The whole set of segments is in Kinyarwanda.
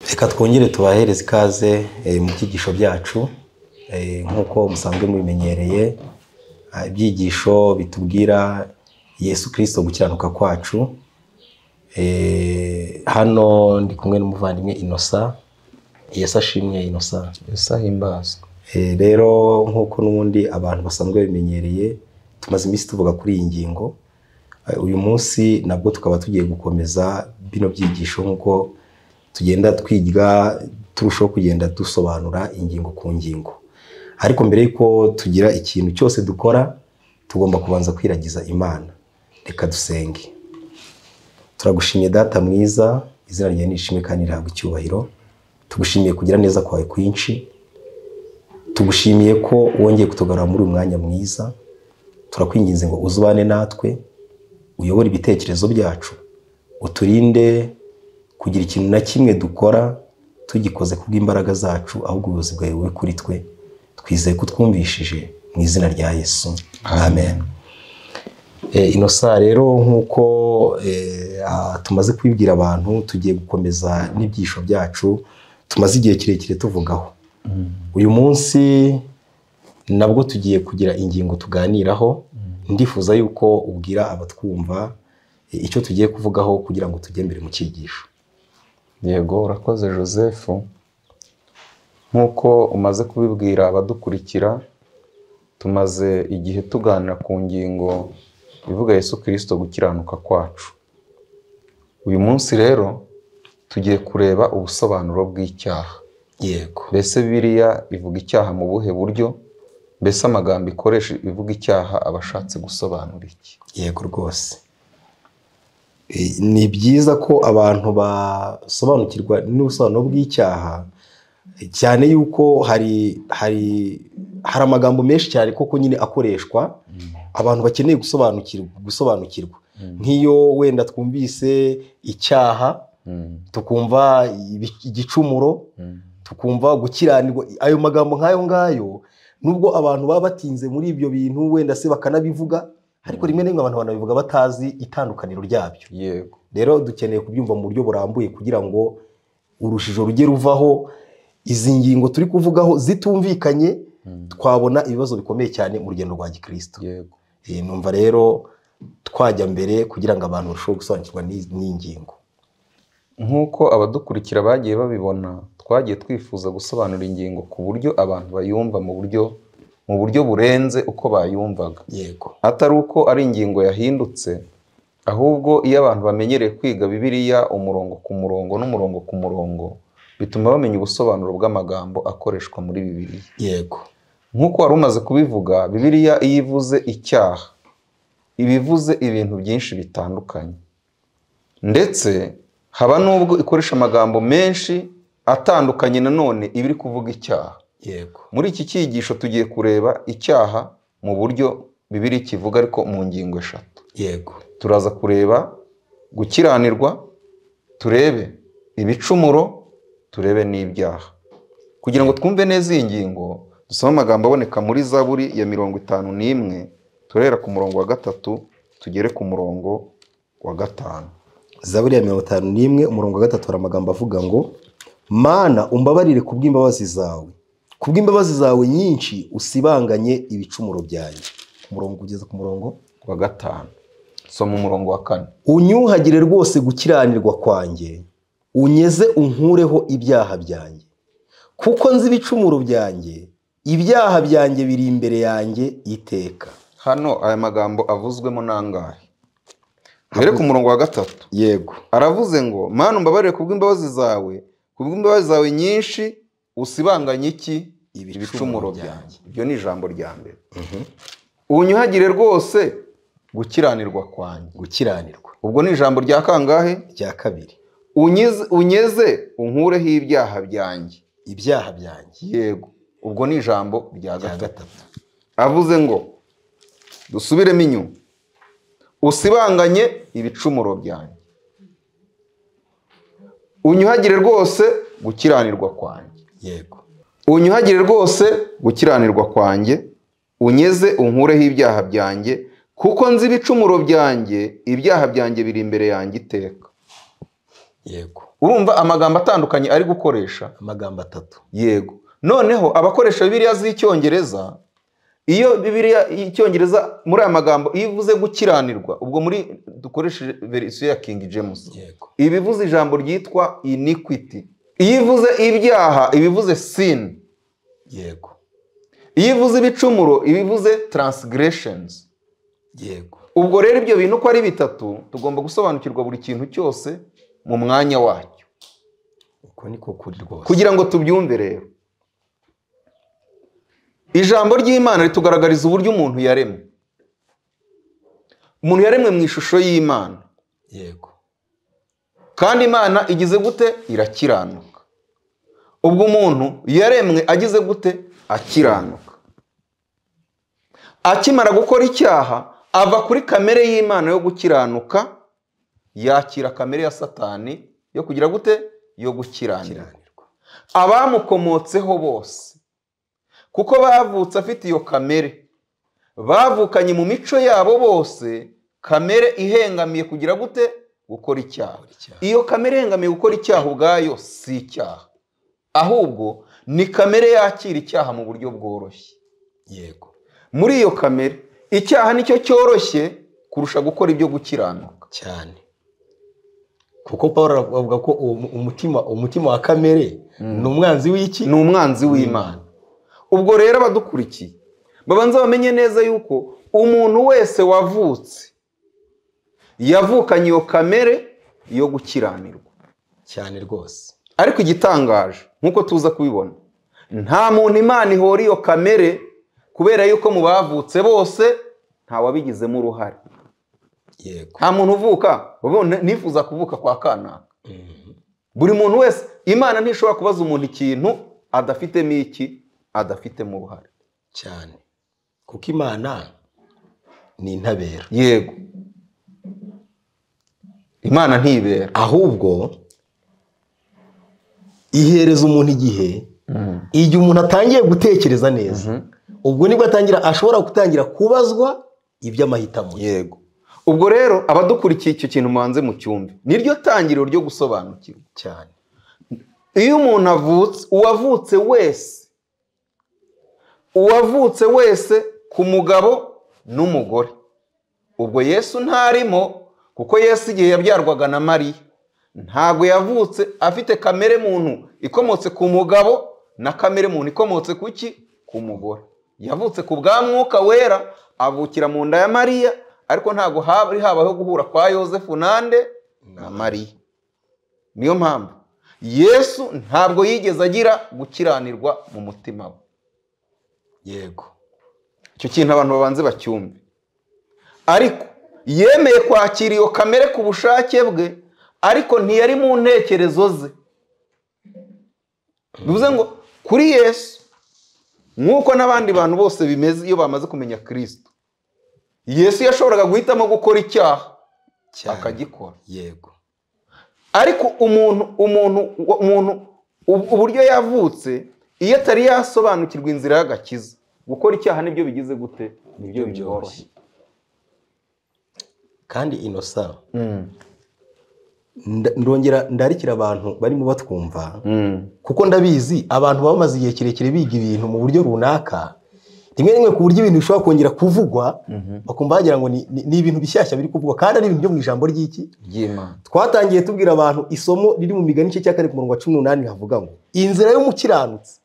reka twongere tubahereze ikaze mu byigisho byacu nk'uko musanzwe mubimenyereye ibyigisho bitubwira yesu kirisito gukiranuka kwacu hano ndi kumwe n'umuvandimwe inosa yesu ashimwe inosa yesu ahimbazwe rero nk'uko n'ubundi abantu basanzwe bimenyereye tumaze iminsi tuvuga kuri iyi ngingo uyu munsi nabwo tukaba tugiye gukomeza bino byigisho nk'uko tugenda twiga turushaho kugenda dusobanura ingingo ku ngingo ariko mbere y'uko tugira ikintu cyose dukora tugomba kubanza kwiragiza imana reka dusenge turagushimiye data mwiza izina ryawe nishimwe kandi rihabwa icyubahiro tugushimiye kugira neza kwawe kwinshi tugushimiye ko wongeye kutugarura muri uyu mwanya mwiza turakwinginze ngo uzubane natwe uyobore ibitekerezo byacu uturinde kugira ikintu na kimwe dukora tugikoze kubw'imbaraga zacu ahubwo ubuyobozi bwawe bube kuri twe twizeye ko twumvishije mu izina rya yesu amen inosa rero nk'uko tumaze kubibwira abantu tugiye gukomeza n'ibyisho byacu tumaze igihe kirekire tuvugaho uyu munsi nabwo tugiye kugira ingingo tuganiraho ndifuza yuko ubwira abatwumva icyo tugiye kuvugaho kugira ngo tujye mbere mu cyigisho yego urakoze joseph nk'uko umaze kubibwira abadukurikira tumaze igihe tuganira ku ngingo ivuga yesu kirisito gukiranuka kwacu uyu munsi rero tugiye kureba ubusobanuro bw'icyaha yego mbese biriya ivuga icyaha mu buhe buryo mbese amagambo ikoresha ivuga icyaha aba ashatse gusobanura iki yego rwose ni byiza ko abantu basobanukirwa n'ubusobanuro bw'icyaha cyane yuko hari hari hari amagambo menshi cyane koko nyine akoreshwa abantu bakeneye gusobanukirwa gusobanukirwa nk'iyo wenda twumvise icyaha tukumva igicumuro tukumva gukiranirwa ayo magambo nk'ayo ngayo nubwo abantu baba batinze muri ibyo bintu wenda se bakanabivuga ariko rimwe na rimwe abantu banabivuga batazi itandukaniro ryabyo yego rero dukeneye kubyumva mu buryo burambuye kugira ngo urujijo rujye ruvaho izi ngingo turi kuvugaho zitumvikanye twabona ibibazo bikomeye cyane mu rugendo rwa gikirisito yego Eh, numva rero twajya mbere kugira ngo abantu barusheho gusobanukirwa n'iyi n'iyi ngingo nk'uko abadukurikira bagiye babibona twagiye twifuza gusobanura ingingo ku buryo abantu bayumva mu buryo mu buryo burenze uko bayumvaga yego atari uko ari ingingo yahindutse ahubwo iyo abantu bamenyereye kwiga bibiliya umurongo ku murongo n'umurongo ku murongo bituma bamenya ubusobanuro bw'amagambo akoreshwa muri bibiliya yego nk'uko wari umaze kubivuga bibiliya iyo ivuze icyaha iba ivuze ibintu byinshi bitandukanye ndetse haba n'ubwo ikoresha amagambo menshi atandukanye nanone iba iri kuvuga icyaha yego muri iki cyigisho tugiye kureba icyaha mu buryo bibiri kivuga ariko mu ngingo eshatu yego turaza kureba gukiranirwa turebe ibicumuro turebe n'ibyaha kugira ngo twumve neza iyi ngingo dusome amagambo aboneka muri zaburi ya mirongo itanu n'imwe turahera ku murongo wa gatatu tugere ku murongo wa gatanu zaburi ya mirongo itanu n'imwe umurongo wa gatatu hari amagambo avuga ngo mana umbabarire ku bw'imbabazi zawe ku bw'imbabazi zawe nyinshi usibanganye ibicumuro byanjye umurongo ugeze ku murongo wa gatanu soma umurongo wa kane unyuhagire rwose gukiranirwa kwanjye unyeze unkureho ibyaha byanjye kuko nzi ibicumuro byanjye ibyaha byanjye biri imbere yanjye iteka hano aya magambo avuzwemo n'angahe mbere ku murongo wa gatatu yego aravuze ngo mana umbabarire ku bw'imbabazi zawe ku bw'imbabazi zawe nyinshi usibanganye iki Ibicumuro ibicumuro byanjye byanjye. ibyo ni ijambo rya mbere unyuhagire rwose gukiranirwa kwanjye gukiranirwa ubwo ni ijambo rya kangahe rya kabiri unyeze unyeze unkureho ibyaha byanjye ibyaha byanjye yego ubwo ni ijambo rya rya gatatu gatatu avuze ngo dusubiremo inyuma usibanganye ibicumuro byanjye unyuhagire rwose gukiranirwa kwanjye yego unyuhagire rwose gukiranirwa kwanjye unyeze unkureho ibyaha byanjye kuko nzi ibicumuro byanjye ibyaha byanjye biri imbere yanjye iteka yego urumva amagambo atandukanye ari gukoresha amagambo atatu yego noneho abakoresha bibiliya z'icyongereza iyo bibiliya y'icyongereza muri aya magambo iyo ivuze gukiranirwa ubwo muri dukoresheje verisiyo ya king james yego iba ivuze ijambo ryitwa iniquity iyo ivuze ibyaha iba ivuze sin yego iyo ivuze ibicumuro iba ivuze transgressions yego ubwo rero ibyo bintu uko ari bitatu tugomba gusobanukirwa buri kintu cyose mu mwanya wacyo uko niko kuri rwose kugira ngo tubyumve rero ijambo ry'imana ritugaragariza uburyo umuntu yaremwe umuntu yaremwe mu ishusho y'imana yego kandi imana igize gute irakiranuka ubwo umuntu yaremwe agize gute akiranuka akimara gukora icyaha ava kuri kamere y'imana yo gukiranuka yakira kamere ya satani yo kugira gute yo gukiranirwa kiranirwa abamukomotseho bose kuko bavutse afite iyo kamere bavukanye mu mico yabo bose kamere ihengamiye kugira gute gukora icyaha icyaha. iyo kamere ihengamiye gukora icyaha ubwayo si icyaha ahubwo ni kamere yakira icyaha mu buryo bworoshye yego muri iyo kamere icyaha nicyo cyoroshye kurusha gukora ibyo gukiranuka cyane kuko paul aravuga ko uwo- umutima umutima wa kamere ni umwanzi w'iki ni umwanzi w'imana ubwo rero abadukurikiye babanza bamenye neza yuko umuntu wese wavutse yavukanye iyo kamere yo gukiranirwa cyane rwose ariko igitangaje nk'uko tuza kubibona nta muntu imana ihora iyo kamere kubera yuko mu bavutse bose nta wabigizemo uruhare yego nta muntu uvuka uvuga ngo nifuza kuvuka kwa kanaka Mhm. buri muntu wese imana ntishobora kubaza umuntu ikintu adafitemo iki adafitemo uruhare cyane kuko imana ni intabera yego imana ntibera ahubwo ihereza umuntu igihe igihe umuntu atangiye gutekereza neza ubwo nibwo atangira ashobora gutangira kubazwa iby'amahitamo ye yego ubwo rero abadukurikiye icyo kintu mubanze mu cyumba niryo tangiriro ryo gusobanukirwa cyane iyo umuntu avutse uwavutse wese uwavutse wese ku mugabo n'umugore ubwo yesu ntarimo kuko yesu igihe yabyarwaga na mariya ntabwo yavutse afite kamere muntu ikomotse ku mugabo na kamere muntu ikomotse ku ki ku mugore yavutse ku bwa mwuka wera avukira mu nda ya mariya ariko ntabwo hari habaho guhura kwa yosefu nande na mariya niyo mpamvu yesu ntabwo yigeze agira gukiranirwa mu mutima we yego icyo kintu abantu babanze bacyumve ariko yemeye kwakira iyo kamere ku bushake bwe ariko ntiyari mu ntekerezo ze bivuze ngo kuri yesu nk'uko n'abandi bantu bose bimeze iyo bamaze kumenya kirisito yesu yashoboraga guhitamo gukora icyaha cyane akagikora yego ariko umuntu umuntu umuntu ubu- uburyo yavutse iyo atari yasobanukirwa inzira y'agakiza gukora icyaha nibyo bigize gute nibyo byoroshye kandi inosa nda- ndongera ndarikira abantu barimo batwumva kuko ndabizi abantu baba bamaze igihe kirekire biga ibintu mu buryo runaka rimwe rimwe ku buryo ibintu bishobora kongera kuvugwa bakumva bagira ngo ni- ni ni ibintu bishyashya biri kuvugwa kandi ari ibintu byo mu ijambo ry'iki ry'imana twatangiye tubwira abantu isomo riri mu migani igice cya kane ku murongo wa cumi n'umunani havuga ngo inzira y'umukiranutsi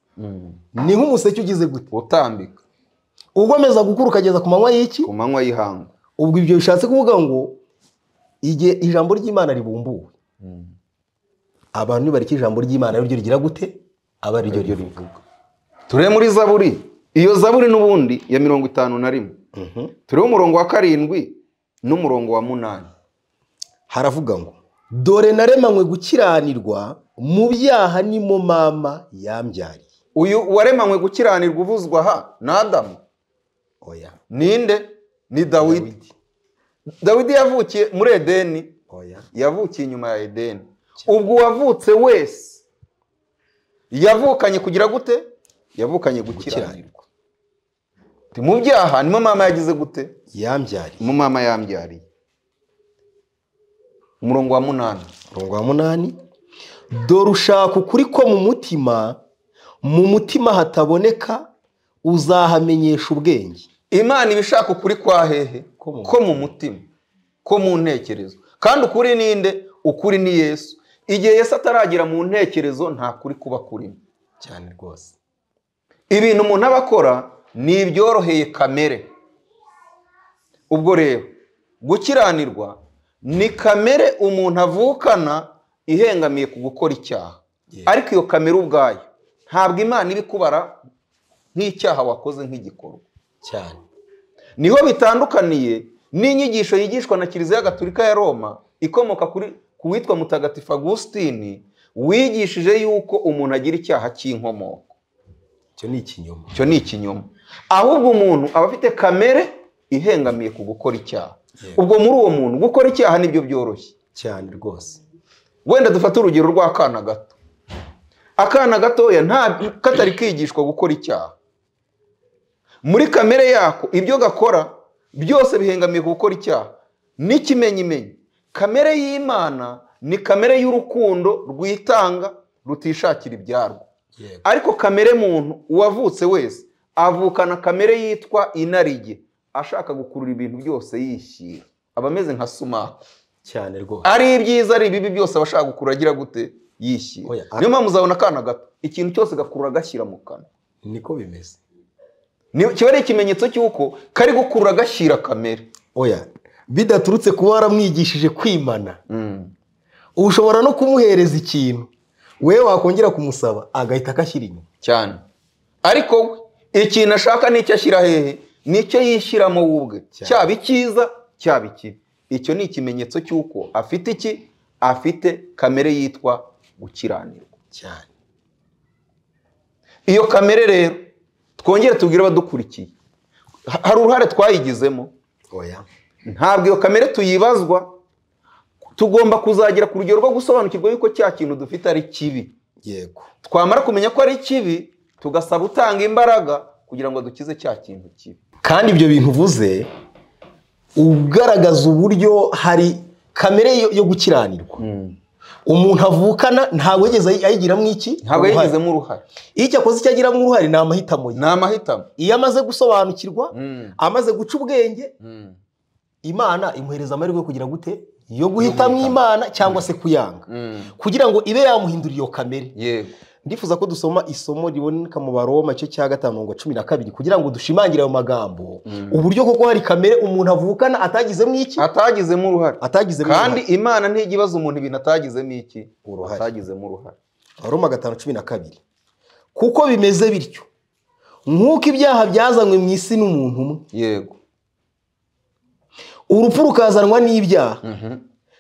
ni nk'umuseke ugize gute utambika ugomeza gukura ukageza ku manywa y'iki ku manywa y'ihangu ubwo ibyo bishatse kuvuga ngo igihe ijambo ry'imana ribumbuwe abantu nibareka ijambo ry'imana ari ryo rigira gute aba ari ryo rivuga turebe muri zaburi iyo zaburi n'ubundi ya mirongo itanu na rimwe Mhm. turebe umurongo wa karindwi n'umurongo wa munani haravuga ngo dore naremanywe gukiranirwa mu byaha ni mo mama yambyariye uyu waremanywe gukiranirwa uvuzwa aha ni adamu oya ninde ni dawidi dawidi yavukiye muri edeni oya yavukiye inyuma ya edeni ubwo uwavutse wese yavukanye kugira gute yavukanye gukiranirwa gukiranirwa Ati, mu byaha nimo mama yagize gute yambyariye mu mama yambyariye umurongo wa munani umurongo wa munani dore ushaka ukuri ko mu mutima mu mutima hataboneka uzahamenyesha ubwenge imana iba ishaka ukuri kwa hehe Ko mu ko mu mutima ko mu ntekerezo kandi ukuri ni nde ukuri ni yesu igihe yesu ataragera mu ntekerezo nta kuri kuba kurimo cyane rwose ibintu umuntu aba akora ni ibyoroheye kamere ubwo rero gukiranirwa ni kamere umuntu avukana ihengamiye ku gukora icyaha Yeah. ariko iyo kamere ubwayo ntabwo imana iba ikubara nk'icyaha wakoze nk'igikorwa cyane niho bitandukaniye n'inyigisho yigishwa na kiliziya gatulika ya roma ikomoka kuri ku witwa mutagatifu agusitini wigishije yuko umuntu agira icyaha cy'inkomoko icyo ni ikinyoma icyo ni ikinyoma ahubwo umuntu aba afite kamere ihengamiye ku gukora icyaha Yeah. ubwo muri uwo muntu gukora icyaha nibyo byoroshye cyane rwose wenda dufate urugero rw'akana gato akana gatoya nta katari kigishwa gukora icyaha muri kamere yako ibyo gakora byose bihengamiye ku gukora icyaha n'ikimenyimenyi kamere y'imana ni kamere y'urukundo rwitanga rutishakira ibyarwo yego ariko kamere muntu uwavutse wese avukana kamere yitwa inarijye ashaka gukurura ibintu byose yishyira aba ameze nka sumaka cyane rwose ari ibyiza ari ibibi byose abashaka gukurura agira gute yishyira Oya, niyo mpamvu uzabona akana gato ikintu cyose gakurura agashyira mu kanwa niko bimeze Ni- kiba ari ikimenyetso cy'uko kari gukurura agashyira kamere oya bidaturutse kuba waramwigishije kwimana Mm. ushobora no kumuhereza ikintu we wakongera kumusaba agahita akashyira inyuma cyane ariko we ikintu ashaka nicyo ashyira hehe nicyo yishyiramo we ubwe Cyane. cyaba icyiza cyaba ikibi icyo ni ikimenyetso cy'uko afite iki afite kamere yitwa gukiranirwa cyane iyo kamere rero twongere tubwire abadukurikiye Ha- hari uruhare twayigizemo oya ntabwo iyo kamere tuyibazwa tugomba kuzagera ku rugero rwo gusobanukirwa yuko cya kintu dufite ari kibi yego twamara kumenya ko ari kibi tugasaba utanga imbaraga kugira ngo dukize cya kintu kibi kandi ibyo bintu uvuze ugaragaza uburyo hari kamere yo, yo gukiranirwa umuntu avukana ntabwo yigeze ayi- ayigiramo iki ntabwo Uruhare. yigizemo uruhare iyo icyakoze icyo agiramo uruhare ni amahitamo ye ni amahitamo iyo amaze gusobanukirwa Mm. amaze guca ubwenge Mm. imana imuhereza amahirwe yo kugira gute yo guhitamo imana cyangwa se kuyanga Mm. kugira ngo ibe yahindura iyo kamere yego ndifuza ko dusoma isomo riboneka mu baroma cyo cya gatanu mirongo cumi na kabiri kugira ngo dushimangire ayo magambo uburyo koko hari kamere umuntu avukana atagizemo iki atagizemo uruhare atagizemo kandi imana ntijya ibaza umuntu ibintu atagizemo iki Uruhare. atagizemo uruhare baroma gatanu cumi na kabiri kuko bimeze bityo nk'uko ibyaha byazanywe mu isi n'umuntu umwe yego urupfu rukazanwa n'ibyaha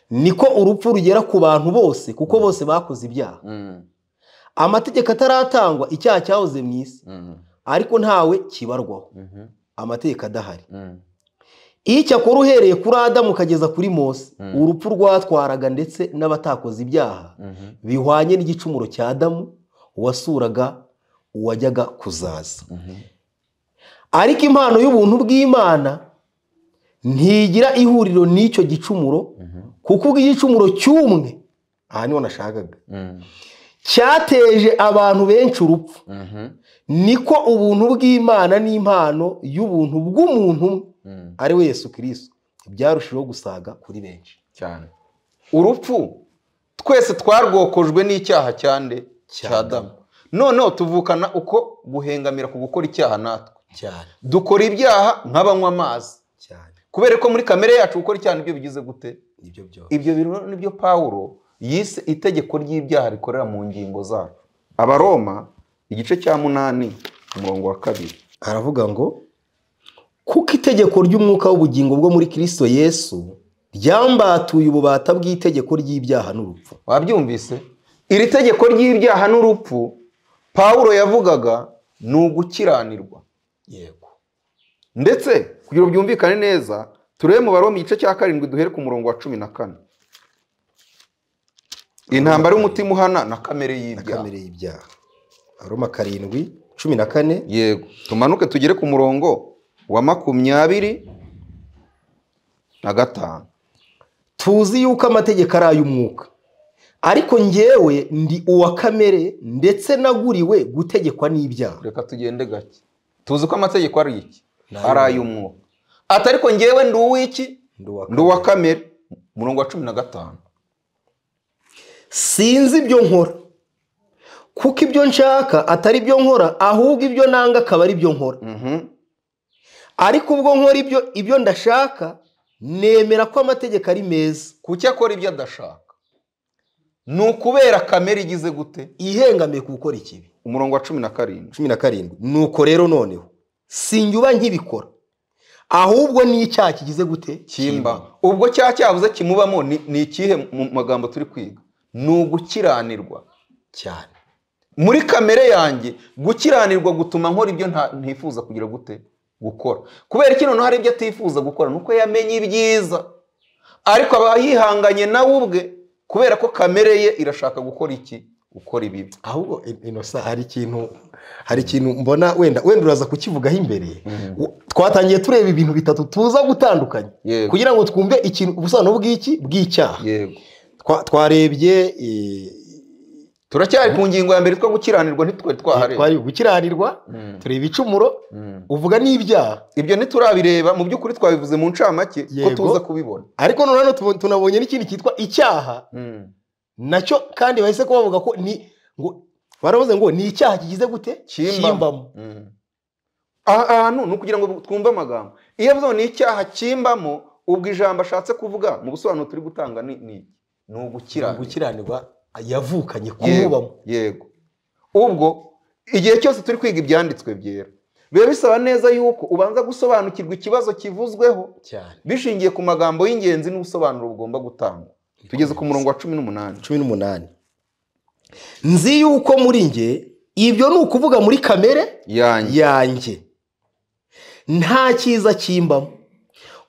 niko urupfu rugera ku bantu bose kuko bose bakoze ibyaha Mm. amategeko ataratangwa icyaha cyahoze mu isi Mm. ariko ntawe kibarwaho Mhm. amategeko adahari Mm. icyakora uhereye kuri adamu ukageza kuri mose urupfu rwatwaraga ndetse n'abatakoze ibyaha Mhm. bihwanye n'igicumuro cya adamu wasuraga uwajyaga kuzaza Mhm. ariko impano y'ubuntu bw'imana ntigira ihuriro n'icyo gicumuro kuko ubw'igicumuro cy'umwe aha niho nashakaga Mm. cyateje abantu benshi urupfu Mhm. niko ubuntu bw'imana n'impano y'ubuntu bw'umuntu umwe Mm. ari we yesu kirisito byarushijeho gusaga kuri benshi cyane urupfu twese twarwokojwe n'icyaha cyande Cya cya damu noneho tuvukana uko guhengamira ku gukora icyaha natwe cyane dukora ibyaha nk'abanywa amazi cyane kubera ko muri kamere yacu gukora icyaha nibyo bigize gute nibyo byose ibyo bintu nibyo pawulo yise itegeko ry'ibyaha rikorera mu ngingo zacu abaroma igice cya munani umurongo wa kabiri aravuga ngo kuko itegeko ry'umwuka w'ubugingo bwo muri kirisito yesu ryambatuye ububata bw'itegeko ry'ibyaha n'urupfu wabyumvise iri tegeko ry'ibyaha n'urupfu pawulo yavugaga ni ugukiranirwa yego ndetse kugira ngo byumvikane neza turebe mu baroma igice cya karindwi duhere ku murongo wa cumi na kane intambara y'umutima uhana na kamere na y'ibyaha kamere y'ibyaha aroma karindwi cumi na kane yego tumanuke tugere ku murongo wa makumyabiri na gatanu tuzi yuko amategeko ari ay'umwuka ariko njyewe ndi uwa kamere ndetse naguriwe gutegekwa n'ibyaha reka tugende gake tuzi ko amategeko ari iki Ni ari ay'umwuka ati ariko ngewe ndi uw'iki Ndi uwa ndi uwa kamere umurongo wa cumi na gatanu sinzi ibyo nkora kuko ibyo nshaka atari ibyo nkora ahubwo ibyo nanga akaba ari byo nkora Mhm. ariko ubwo nkora ibyo ibyo ndashaka nemera ko amategeko ari meza kuki akora ibyo adashaka ni ukubera kamere igize gute ihengamiye ku gukora ikibi umurongo wa cumi na karindwi cumi na karindwi nuko rero noneho sinjya nkibikora ahubwo n'icyaha kigize gute kimba ubwo cya cyavuze kimubamo ni ni ikihe mu magambo turi kwiga ni ugukiranirwa cyane muri kamere yanjye gukiranirwa gutuma nkora ibyo nta- ntifuza kugira gute gukora kubera iki noneho hari ibyo atifuza gukora ni uko yamenye ibyiza ariko aba yihanganye nawe ubwe kubera ko kamere ye irashaka gukora iki gukora ibibi ahubwo In- inosa hari ikintu hari ikintu mbona wenda wenda uraza kukivugaho imbere U- twatangiye tureba ibintu bitatu tuza gutandukanya Yego. kugira ngo twumve ikintu ubusobanuro bw'iki bw'icyaha yego Twa- twarebye eh, turacyari ku ngingo ya mbere two gukiranirwa ntitwari twahareba twari gukiranirwa Mm. tureba icumuro Mm. uvuga n'ibyaha ibyo ntiturabireba mu by'ukuri twabivuze mu ncamake ko Yego. tuza kubibona ariko noneho hano tubo- tunabonye n'ikindi cyitwa icyaha nacyo kandi bahise ko bavuga ko ni ngo baravuze ngo ni icyaha kigize gute Kimbamo. kimbamo Mm. aha ahantu ni ukugira ngo twumve amagambo iyo avuze ngo ni icyaha kimbamo ubwo ijambo ashatse kuvuga mu busobanuro turi gutanga ni ni iki? ni ugukiranirwa gukiranirwa yavukanye kumubamo yego yego ubwo igihe cyose turi kwiga ibyanditswe byera biba bisaba neza yuko ubanza gusobanukirwa ikibazo kivuzweho cyane bishingiye ku magambo y'ingenzi n'ubusobanuro bugomba gutangwa tugeze ku murongo wa cumi n'umunani cumi n'umunani nzi yuko muri nge ibyo ni ukuvuga muri kamere yanjye yanjye nta cyiza kimbamo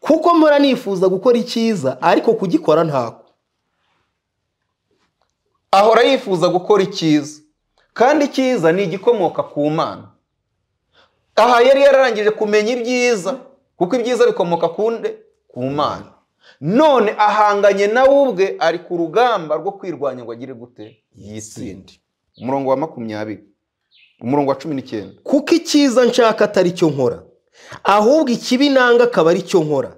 kuko mpora nifuza gukora icyiza ariko kugikora ntako ahora yifuza gukora icyiza kandi icyiza ni igikomoka ku mana aha yari yararangije kumenya ibyiza kuko ibyiza bikomoka ku nde ku mana none ahanganye nawe ubwe ari ku rugamba rwo kwirwanya ngo agire gute yitsinde umurongo wa makumyabiri umurongo wa cumi n'icyenda kuko icyiza nshaka atari cyo nkora ahubwo ikibi nanga akaba ari cyo nkora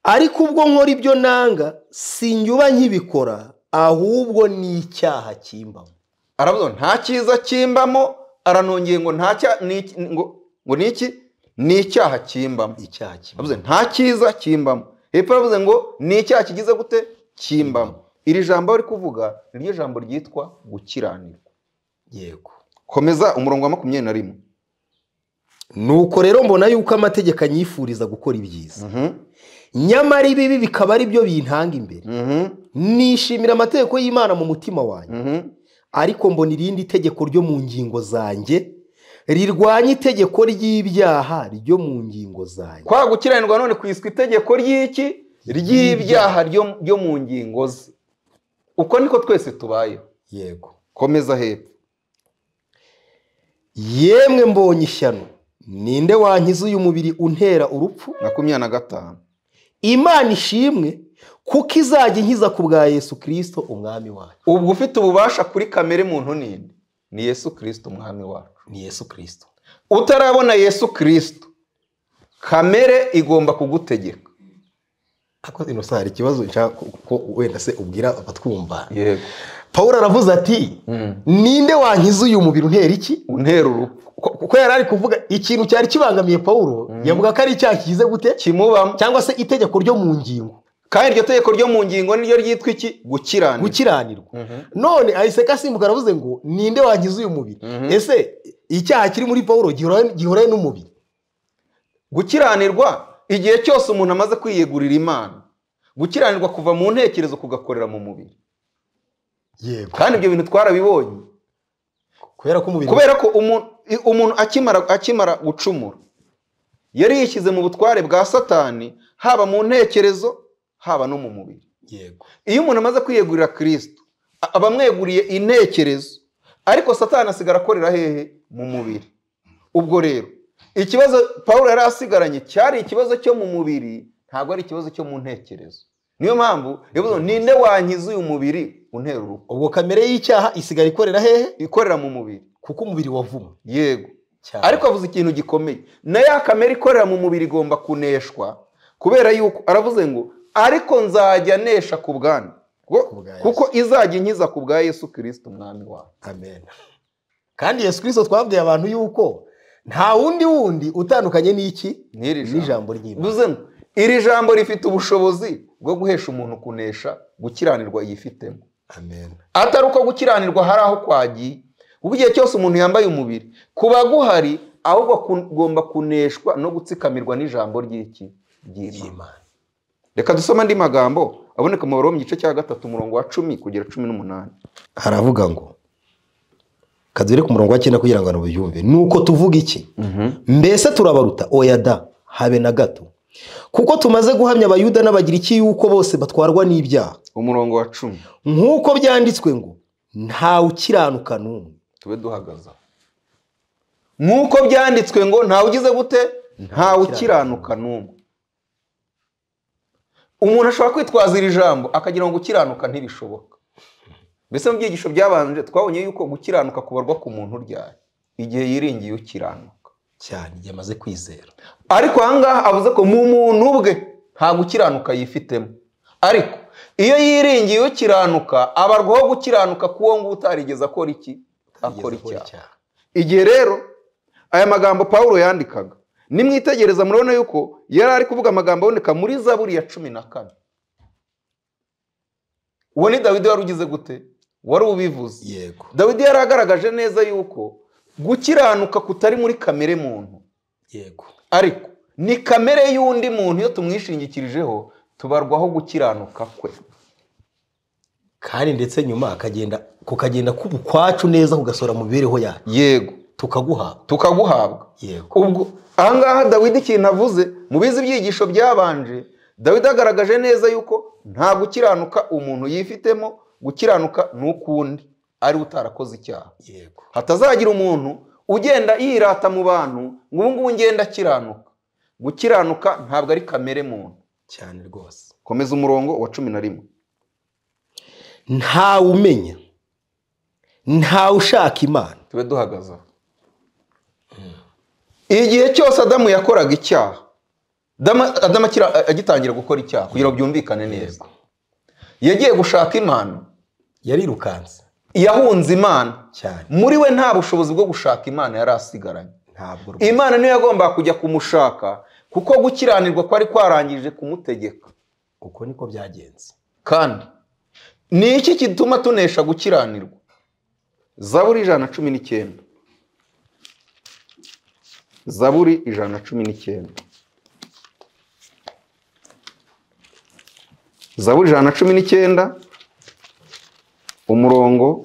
ariko ubwo nkora ibyo nanga sinjya nkibikora ahubwo ni icyaha kimbamo aravuga ngo nta cyiza kimbamo aranongeye ngo nta cya- ni iki- ngo ngo ni iki ni icyaha kimbamo icyaha kimbamo avuze nta cyiza kimbamo hepfo yavuze ngo ni icyaha kigize gute kimbamo iri jambo ari kuvuga ni ryo jambo ryitwa gukiranirwa yego komeza umurongo wa makumyabiri na rimwe nuko rero mbona yuko amategeko anyifuriza gukora ibyiza Mhm, nyamara ibibi bikaba ari byo bintanga imbere mhm, nishimira amategeko y'imana mu mutima wanjye mhm. ariko mbona irindi tegeko ryo mu ngingo zanjye rirwanya itegeko ry'ibyaha ryo mu ngingo zanjye kwa gukiranirwa none kwiswa itegeko ry'iki ry'ibyaha ryo ryo mu ngingo ze uko niko twese tubayeho yego komeza hepfo yemwe mbonye ishyano ninde wankiza uyu mubiri untera urupfu makumyabiri na gatanu imana ishimwe kuko izajya inkiza ku bwa yesu kirisito umwami wacu ubwo ufite ububasha kuri kamere muntu ninde ni yesu kirisito umwami wacu ni yesu kirisito utarabona yesu kirisito kamere igomba kugutegeka ariko ino saha hari ikibazo nshaka ko- ko wenda se ubwira abatwumva yego pawulo aravuze ati ninde wankiza uyu mubiri untera iki untera urupfu Ko- kuko yari ari kuvuga ikintu cyari kibangamiye pawulo yavuga ko ari icyaha kigize gute kimubamo cyangwa se itegeko ryo mu ngingo kandi iryo tegeko ryo mu ngingo niryo ryitwa iki gukiranirwa gukiranirwa none ahiseka asimbuka aravuze ngo ninde wangiza uyu mubiri ese icyaha kiri muri pawulo gihura- gihuraye n'umubiri gukiranirwa igihe cyose umuntu amaze kwiyegurira imana gukiranirwa kuva mu ntekerezo kugakorera mu mubiri yego kandi ibyo bintu twarabibonye kubera ko umubiri kubera ko umuntu umuntu akimara akimara gucumura yari yishyize mu butware bwa satani haba mu ntekerezo haba no mu mubiri yego iyo umuntu amaze kwiyegurira kirisito a- aba amweguriye intekerezo ariko satani asigara akorera hehe mu mubiri ubwo rero ikibazo pawulo yari asigaranye cyari ikibazo cyo mu mubiri ntabwo ari ikibazo cyo mu ntekerezo niyo mpamvu bivuze ngo ninde wankiza uyu mubiri untera urupfu ubwo kamere y'icyaha isigara ikorera hehe ikorera mu mubiri kuko umubiri wavumwe yego cyane ariko avuze ikintu gikomeye na ya kamere ikorera mu mubiri igomba kuneshwa kubera yuko aravuze ngo ariko nzajya nesha ku bwanyu Kuko- Ku bwa Yesu. kuko izajya inkiza ku bwa yesu kirisita umwami wawe amen kandi yesu kirisito twabwiye abantu yuko nta wundi wundi utandukanye n'iki n'iri jambo n'ijambo ry'imana bivuze ngo iri jambo rifite ubushobozi bwo guhesha umuntu kunesha gukiranirwa yifitemo amen atari uko gukiranirwa hari aho kwagiye ubu igihe cyose umuntu yambaye umubiri kuba guhari ahubwo kugomba kuneshwa no gutsikamirwa n'ijambo ry'iki ry'imana ry'imana reka dusome andi magambo aboneka mu Baroma mu gice cya gatatu umurongo wa cumi kugera cumi n'umunani haravuga ngo kadure ku murongo wa cyenda kugira ngo ubyumve nuko tuvuga iki mbese turabaruta oya da habe na gato kuko tumaze guhamya abayuda n'abagiriki yuko bose batwarwa n'ibyaha umurongo wa cumi nk'uko byanditswe ngo ntawe ukiranuka n'umwe tube duhagaze aho. nk'uko byanditswe ngo ntawe ugize gute ntawe ukiranuka n'umwe umuntu ashobora kwitwaza iri jambo akagira ngo gukiranuka ntibishoboka mbese mu byigisho byabanje twabonye yuko gukiranuka kubarwa ku muntu uryaye igihe yiringiye ukiranuka cyane igihe amaze kwizera ariko ahangaha avuze ko mu muntu ubwe nta gukiranuka yifitemo ariko iyo yiringiye ukiranuka abarwaho gukiranuka k'uwo nguwo utarigeze akora iki akora icyaha igihe rero aya magambo pawulo yandikaga nimwitegereza murabona yuko yari ari kuvuga amagambo aboneka muri zaburi ya cumi na kane uwo ni dawidi wari ugize gute wari ubivuze yego dawidi yari agaragaje neza yuko gukiranuka kutari muri kamere muntu yego ariko ni kamere y'undi muntu iyo tumwishingikirijeho tubarwaho gukiranuka kwe kandi ndetse nyuma akagenda kukagenda k'ubukwacu neza kugasora mu mibereho yacu yego tukaguhabwa tukaguhabwa yego ubwo ahangaha dawidi ikintu avuze mubizi ibyigisho byabanje dawidi agaragaje neza yuko nta gukiranuka umuntu yifitemo gukiranuka n'ukundi ari utarakoze icyaha yego hatazagira umuntu ugenda yirata mu bantu ngo ubu ngubu ngenda akiranuka gukiranuka ntabwo ari kamere muntu cyane rwose komeza umurongo wa cumi na rimwe ntawe umenya ntawe ushaka imana tube duhagaze aho igihe cyose adamu yakoraga icyaha Adama- adamu akira- agitangira gukora icyaha kugira ngo byumvikane neza yagiye gushaka imana yarirukanse yahunze imana cyane muri we nta bushobozi bwo gushaka imana yari asigaranye ntabwo rwose imana niyo yagombaga kujya kumushaka kuko gukiranirwa kwari kwarangije kumutegeka uko niko byagenze kandi ni iki gituma tunesha gukiranirwa zaburi ijana na cumi n'icyenda zaburi ijana na cumi n'icyenda zaburi ijana na cumi n'icyenda umurongo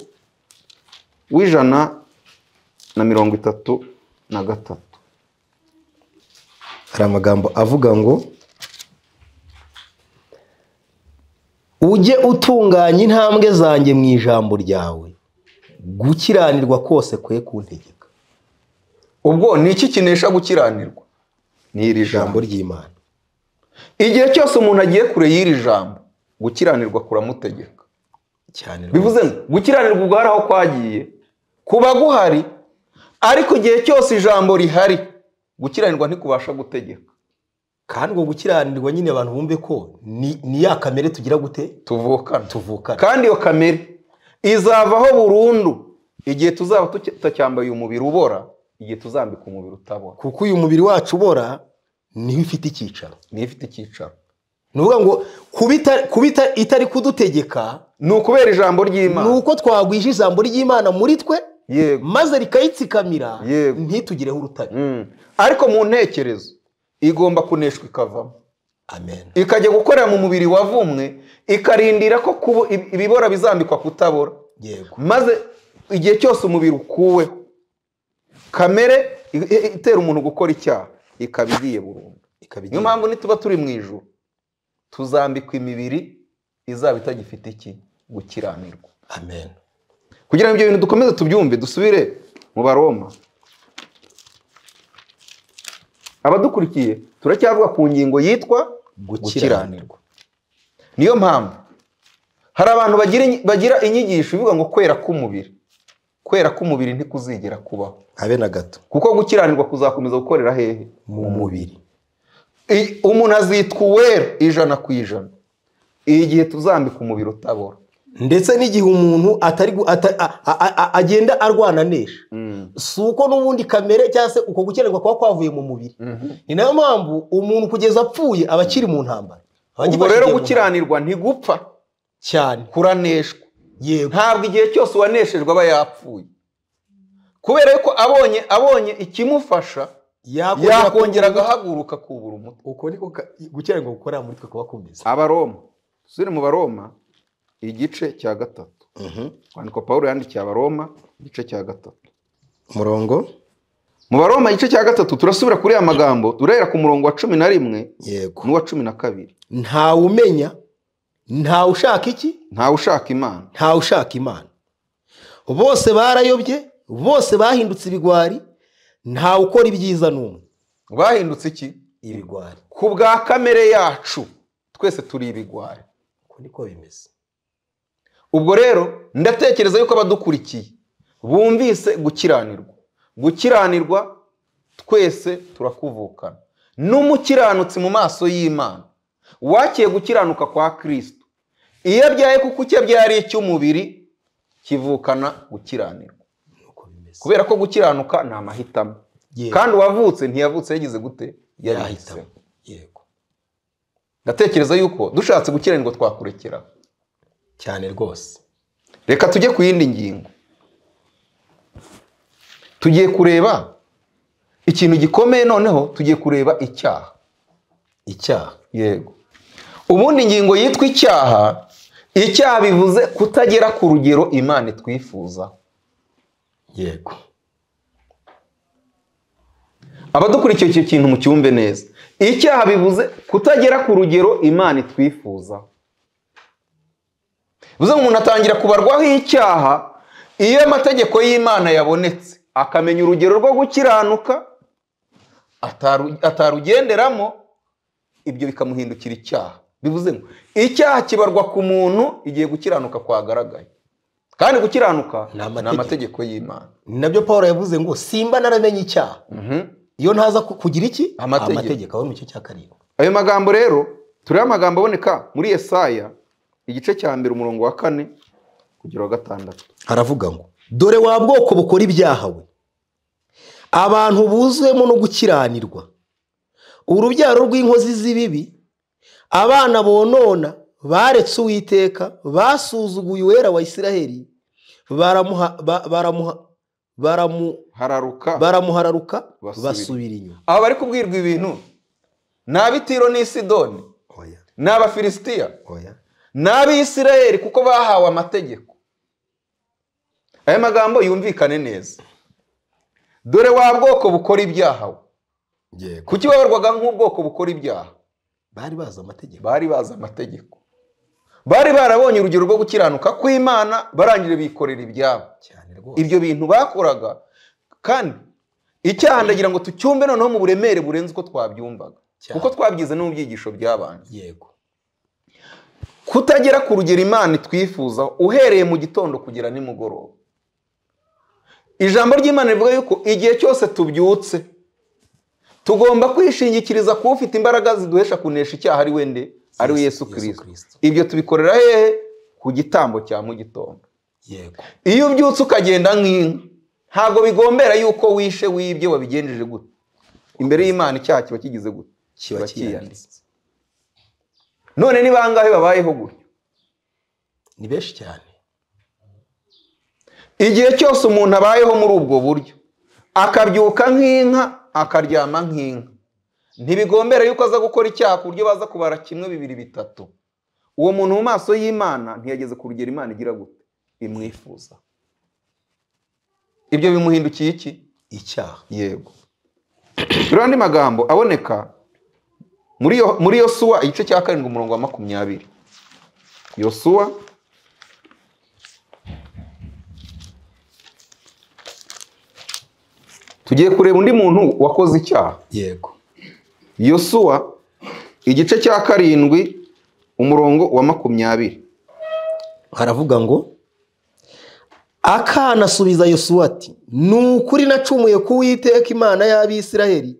w'ijana na mirongo itatu na gatatu hari amagambo avuga ngo ujye utunganya intambwe zanjye mu ijambo ryawe gukiranirwa kose kwe kuntegeka ubwo ni iki kinesha gukiranirwa ni iri jambo ijambo ry'imana igihe cyose umuntu agiye kure y'iri jambo gukiranirwa kuramutegeka cyane rwose. bivuze ngo gukiranirwa ubwo hari aho kwagiye kuba guhari ariko igihe cyose ijambo rihari gukiranirwa ntikubasha gutegeka kandi ubwo gukiranirwa nyine abantu bumve ko ni ni ya kamere tugira gute tuvukana tuvukana kandi iyo kamere izavaho burundu igihe tuzaba tuki- tutacyambaye umubiri ubora igihe tuzambika umubiri utabora kuko uyu mubiri wacu ubora niho ifite icyicaro niyo ifite icyicaro ni ukuvuga ngo kuba ita- kuba ita- itari kudutegeka ni ukubera ijambo ni ry'imana uko twagwije ijambo ry'imana muri twe yego maze rikayitsikamira Yego. ntitugireho urutare Mm. ariko mu ntekerezo igomba kuneshwa ikavamo amen ikajya gukorera mu mubiri wavumwe ikarindira ko kubo- ib- ibibora bizambikwa kutabora yego maze igihe cyose umubiri ukuweho kamere i- i- itera umuntu gukora icyaha ikaba igiye burundu ikaba niyo igiye mpamvu nituba turi mu ijuru tuzambikwa imibiri izaba itagifite iki gukiranirwa amen kugira ngo ibyo bintu dukomeze tubyumve dusubire mu baroma abadukurikiye turacyavuga ku ngingo yitwa Gukiranirwa. gukiranirwa niyo mpamvu hari abantu bagira inyi- bagira inyigisho ivuga ngo kwera k'umubiri kwera k'umubiri ntikuzigera kubaho habe na gato kuko gukiranirwa kuzakomeza gukorera hehe mu mubiri I- umuntu azitwa uwera ijana ku ijana igihe tuzambika umubiri utabora ndetse n'igihe umuntu atari gu- ata- a- a- a- agenda arwananisha si uko n'ubundi kamere cyangwa se uko gukenerwa kuba kwavuye mu mubiri ni nayo mpamvu umuntu kugeza apfuye aba akiri mu ntambara Aba ubwo agifashi rero igihe mu ntambara. gukiranirwa ntigupfa cyane kuraneshwa yego ntabwo igihe cyose uwaneshejwe aba yapfuye kubera yuko abonye abonye ikimufasha yakongera agahaguruka kubura umutwe uko niko ka- gukenerwa gukora muri twe kuba kumeze abaroma tuzire mu baroma igice cya gatatu kwandikwa pawulo yandikiye abaroma igice cya gatatu umurongo mu baroma igice cya gatatu turasubira kuri aya magambo turahera ku murongo wa cumi na rimwe yego n'uwa cumi na kabiri ntawe umenya ntawe ushaka iki ntawe ushaka imana ntawe ushaka imana bose barayobye bose bahindutse ibigwari ntawe ukora ibyiza n'umwe bahindutse iki ibigwari ku bwa kamere yacu twese turi ibigwari uko niko bimeze ubwo rero ndatekereza yuko abadukurikiye bumvise gukiranirwa gukiranirwa twese turakuvukana n'umukiranutsi mu maso y'imana wakiye gukiranuka kwa kirisito iyo abyaye kuko icyo abyaye ari icy'umubiri kivukana gukiranirwa uko bimeze kubera ko gukiranuka ni amahitamo Yego. kandi uwavutse ntiyavutse yagize gute yabihisemo Yahitamo. yego ndatekereza yuko dushatse gukiranirwa twakurekera cyane rwose reka tujye ku yindi ngingo tugiye kureba ikintu gikomeye noneho tugiye kureba icyaha icyaha yego ubundi ingingo yitwa icyaha icyaha bivuze kutagera ku rugero imana itwifuza yego abadukurikiye icyo kintu mucyumve neza icyaha bivuze kutagera ku rugero imana itwifuza bivuze ngo umuntu atangira kubarwaho icyaha iyo amategeko y'imana yabonetse akamenya urugero rwo gukiranuka ataru- atarugenderamo ibyo bikamuhindukira icyaha bivuze ngo icyaha kibarwa ku muntu igihe gukiranuka kwagaragaye kandi gukiranuka Ni ni amategeko. amategeko y'imana ni nabyo paul yavuze ngo simba naramenye icyaha iyo ntaza ku- kugira iki Amategeko. aho mu gice cya karindwi ayo magambo rero turiho amagambo aboneka muri Yesaya igice cya mbere umurongo wa kane kugera wa gatandatu haravuga ngo dore wa bwoko bukora ibyaha we abantu buzuwemo no gukiranirwa urubyaro rw'inkozi z'ibibi abana bonona baretse uwiteka basuzuguye uwera wa isiraheli baramuha ba- baramuha baramu- hararuka baramuhararuka Basubira. basubira inyuma aba bari kubwirwa ibintu ni ab'itiro n'i sidoni oya ni abafilisitiya oya ni ab'isirayeli kuko bahawe amategeko aya magambo yumvikane neza dore wa bwoko bukora ibyaha we yego kuki babarwaga nk'ubwoko bukora ibyaha bari bazi amategeko bari bazi amategeko bari barabonye urugero rwo gukiranuka kw'imana barangije bikorera ibyabo cyane rwose ibyo bintu bakoraga kandi icyaha ndagira ngo tucyumve noneho mu buremere burenze uko twabyumvaga Cyane. kuko twabyize no mu byigisho by'abandi yego kutagera ku rugero imana itwifuzaho uhereye mu gitondo kugera nimugoroba ijambo ry'imana rivuga yuko igihe cyose tubyutse tugomba kwishingikiriza ku ufite imbaraga ziduhesha kunesha icyaha ari we nde ari we yesu Yesu kirisito Kristo. ibyo tubikorera hehe ku gitambo cya mu gitondo yego iyo ubyutse ukagenda nk'inka ntabwo bigombera yuko wishe wibye wabigenjeje gute imbere y'imana icyaha kiba kigize gute kiba kiyanditse none ni bangahe babayeho gutyo ni benshi cyane igihe cyose umuntu abayeho muri ubwo buryo akabyuka nk'inka akaryama nk'inka ntibigombera yuko aza gukora icyaha ku buryo baza kubara kimwe bibiri bitatu uwo muntu mu maso y'imana ntiyageze ku rugero imana igira gute imwifuza ibyo bimuhindukiye iki icyaha yego turiho andi magambo aboneka muri yo muri yosuwa igice cya karindwi umurongo wa makumyabiri yosuwa tugiye kureba undi muntu wakoze icyaha yego yosuwa igice cya karindwi umurongo wa makumyabiri haravuga ngo akana asubiza yosuwa ati ni ukuri nacumuye ku witeka imana y'abisiraheli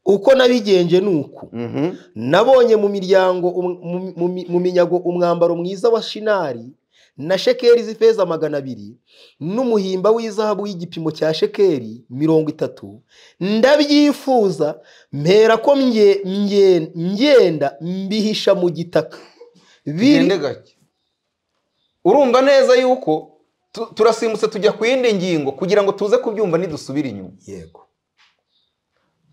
uko nabigenje ni uku Mhm. nabonye mu miryango um- mu- mu- mu minyago umwambaro mwiza wa shinari na shekeri z'ifeza magana abiri n'umuhimba w'izahabu y'igipimo cya shekeri mirongo itatu ndabyifuza mpera ko mye- mye- ngenda mbihisha mu gitaka biri Ugende gake urumva neza yuko tu- turasimbutse tujya ku yindi ngingo kugira ngo tuze kubyumva nidusubire inyuma yego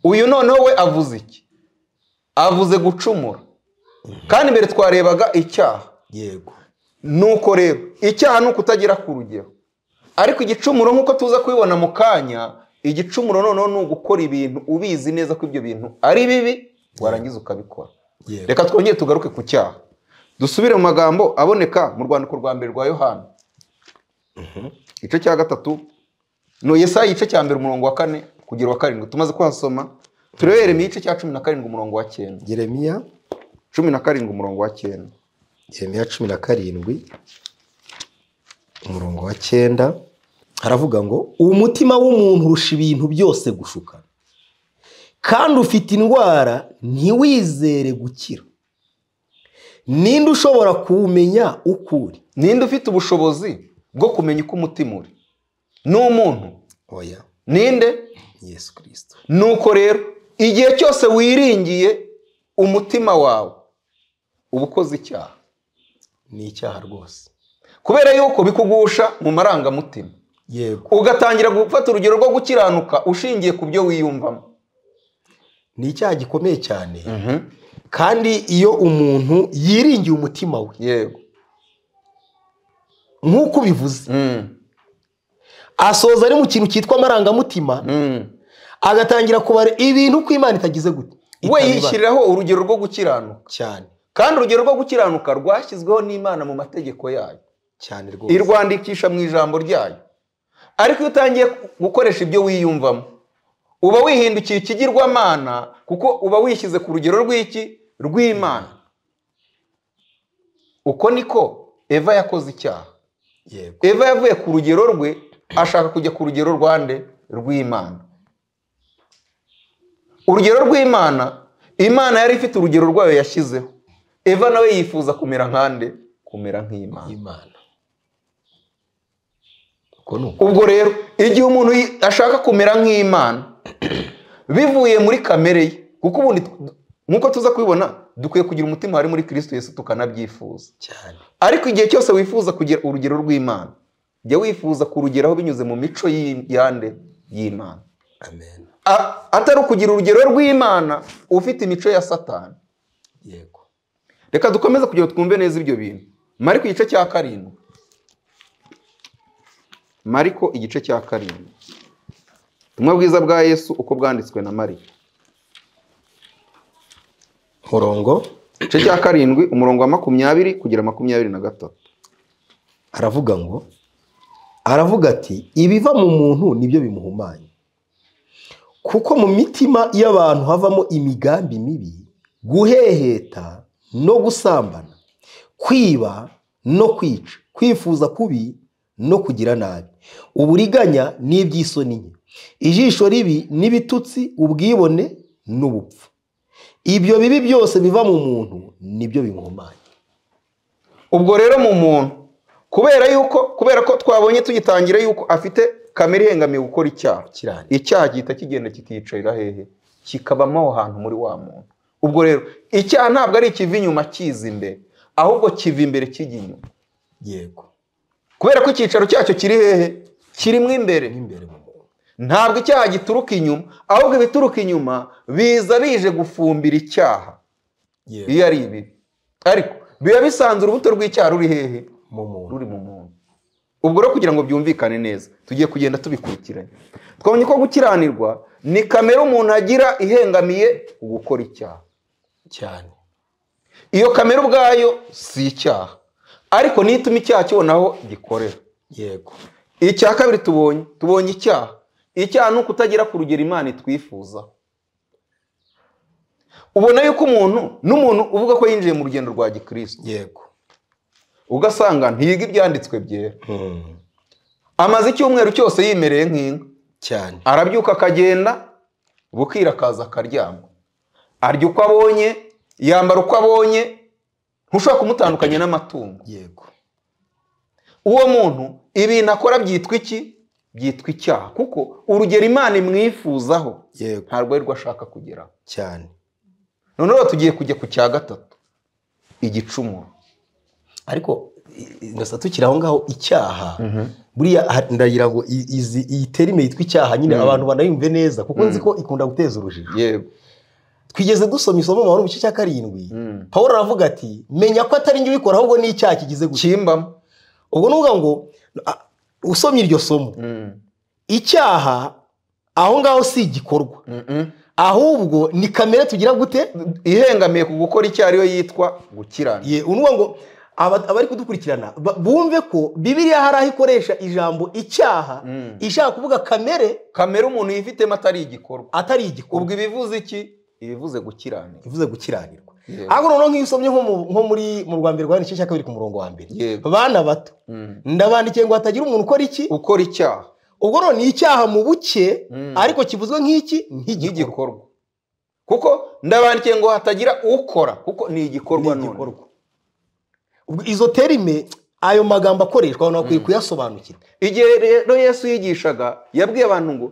uyu noneho we avuze iki avuze gucumura kandi mbere twarebaga icyaha yego nuko rero icyaha ni ukutagira ku rugero ariko igicumuro nk'uko tuza kubibona mu kanya igicumuro noneho ni ugukora ibintu ubizi neza ko ibyo bintu ari bibi warangiza ukabikora yego reka twongere tugaruke ku cyaha dusubire mu magambo aboneka mu rwandiko rwa mbere rwa yohana igice cya gatatu ni yesaya igice cya mbere umurongo wa kane kugira wa karindwi tumaze kuhasoma turebe yeremiya igice cya cumi na karindwi umurongo wa cyenda yeremiya cumi na karindwi umurongo wa cyenda yeremiya cumi na karindwi umurongo wa cyenda haravuga ngo umutima w'umuntu urusha ibintu byose gushuka kandi ufite indwara ntiwizere gukira ninde ushobora kuwumenya uko uri ninde ufite ubushobozi bwo kumenya uko umutima uri ni umuntu oya ninde yesu kirisito nuko rero igihe cyose wiringiye umutima wawe uba ukoze icyaha ni icyaha rwose kubera yuko bikugusha mu marangamutima yego ugatangira gufata urugero rwo gukiranuka ushingiye ku byo wiyumvamo ni icyaha gikomeye cyane kandi iyo umuntu yiringiye umutima we yego nk'uko ubivuze Mm. asoza ari mu kintu cyitwa amarangamutima Mm. agatangira kubara ibintu uko imana itagize gute we itabibara. yishyiriraho urugero rwo gukiranuka cyane kandi urugero rwo gukiranuka rwashyizweho n'imana mu mategeko yayo cyane rwose irwandikisha mu ijambo ryayo ariko iyo utangiye gukoresha ibyo wiyumvamo uba wihindukiye ikigirwamana kuko uba wishyize ku rugero rw'iki rw'imana uko niko eva yakoze icyaha yego eva yavuye ku rugero rwe ashaka kujya ku rugero rwande rw'imana urugero rw'imana imana yari ifite urugero rwayo yashyizeho eva nawe yifuza kumera nkande kumera nk'imana imana uko ni uko ubwo rero igihe umuntu yi- ashaka kumera nk'imana bivuye muri kamere ye kuko ubundi tw- nk'uko tuza kubibona dukwiye kugira umutima wari muri kirisito yesu tukanabyifuza cyane ariko igihe cyose wifuza kugira urugero rw'imana jya wifuza kurugeraho binyuze mu mico y'i- yande y'imana amen A- atari ukugira urugero rw'imana ufite imico ya satani yego reka dukomeze kugira ngo twumve neza ibyo bintu mariko igice cya karindwi mariko igice cya karindwi ubutumwa bwiza bwa yesu uko bwanditswe na mariko murongo igice cya karindwi umurongo wa makumyabiri kugera makumyabiri na gatatu aravuga ngo aravuga ati ibiva mu muntu nibyo bimuhumanya kuko mu mitima y'abantu havamo imigambi mibi guheheta no gusambana kwiba no kwica kwifuza kubi no kugira nabi uburiganya n'iby'isoni nke ijisho ribi n'ibitutsi ubwibone n'ubupfu ibyo bibi byose biva mu muntu nibyo bimuhumanya ubwo rero mu muntu kubera yuko kubera ko twabonye tugitangira yuko afite kamere ihengamiye gukora icyaha kirane icyaha gihita kigenda kikiyicarira hehe kikabamo aho hantu muri wa muntu ubwo rero icyaha ntabwo ari ikiva inyuma kiza imbere ahubwo kiva imbere kijya inyuma yego kubera ko icyicaro cyacyo kiri hehe kirimo imbere imbere mu muntu ntabwo icyaha gituruka inyuma ahubwo ibituruka inyuma biza bije gufumbira icyaha yego iyo ari ibibi ariko biba bisanzwe urubuto rw'icyaha ruri hehe mu muntu ruri mu muntu ubwo rero kugira ngo byumvikane neza tugiye kugenda tubikurikiranye twabonye ko gukiranirwa ni kamere umuntu agira ihengamiye gukora icyaha cyane iyo kamere ubwayo si icyaha ariko niyo ituma icyaha kibonaho gikorera yego icya kabiri tubonye tubonye icyaha icyaha ni ukutagira ku rugero imana itwifuzaho ubona yuko umuntu n'umuntu uvuga ko yinjiye mu rugendo rwa gikristo yego ugasanga ntiyiga ibyanditswe byera Mm, amaze icyumweru cyose yimereye nk'inka cyane arabyuka akagenda bukira akaza akaryama arya uko abonye yambara uko abonye ntushobora kumutandukanya n'amatungo yego uwo muntu ibintu akora byitwa iki byitwa icyaha kuko urugero imana imwifuzaho yego ntabwo ari rwo ashaka kugeraho cyane noneho tugiye kujya ku cya gatatu igicumuro ariko i- i- ndasa tukiri aho ngaho icyaha buriya ha- ndagira ngo i- izi- iyi terime yitwa icyaha nyine abantu banayumve neza kuko nzi ko ikunda guteza urujijo yewe twigeze dusoma isomo mu Yohana mu gice cya karindwi pawulo aravuga ati menya ko atari njye ubikora ahubwo ni icyaha kigize gusa kimbamo ubwo ni ukuvuga ngo a- usomye iryo somo icyaha aho ngaho si igikorwa ahubwo ni kamere tugira gute ihengamiye ku gukora icyo ariyo yitwa gukirana ye unuvuga ngo aba- abari kudukurikirana ba- bumve ko bibiliya hari aho ikoresha ijambo icyaha Mm. ishaka kuvuga kamere kamere umuntu yifitemo atari igikorwa atari igikorwa ubwo ibivuze iki ibivuze gukiranirwa bivuze gukiranirwa Yego. ahubwo noneho nk'iyo usomye nko mu- nko muri mu rwa mbere rwa n'igice cya kabiri ku murongo wa mbere Yego. bana bato ndabandikiye ngo hatagira umuntu ukora iki ukora icyaha ubwo none ni icyaha mu buke Mm. ariko kivuzwe nk'iki nk'igikorwa nk'igikorwa kuko ndabandikiye ngo hatagira ukora kuko ni igikorwa Ni none igikorwa. Ubwo izo terime ayo magambo akoreshwa abantu bakwiye kuyasobanukirwa igihe rero yesu yigishaga yabwiye abantu ngo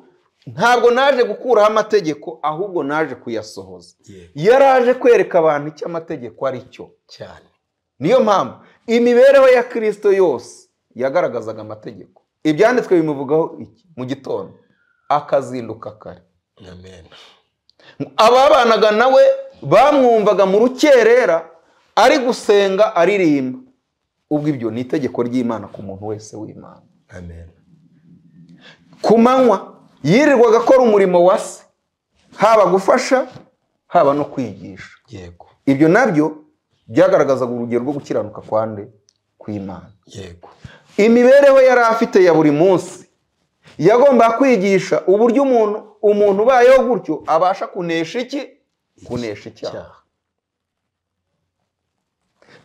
ntabwo naje gukuraho amategeko ahubwo naje kuyasohoza yaraje kwereka abantu icyo amategeko ari cyo cyane niyo mpamvu imibereho ya kirisito yose yagaragazaga amategeko ibyanditswe bimuvugaho iki mu gitondo akazinduka kare amen ababanaga nawe bamwumvaga mu rukerera ari gusenga aririmba ubwo ibyo ni itegeko ry'imana ku muntu wese w'imana amen ku manywa yirirwaga akora umurimo wa se haba gufasha haba no kwigisha yego ibyo nabyo byagaragazaga urugero rwo gukiranuka kwande kw'imana yego imibereho yari afite ya buri munsi yagomba kwigisha uburyo umuntu umuntu ubayeho gutyo abasha kunesha iki kunesha icyaha icyaha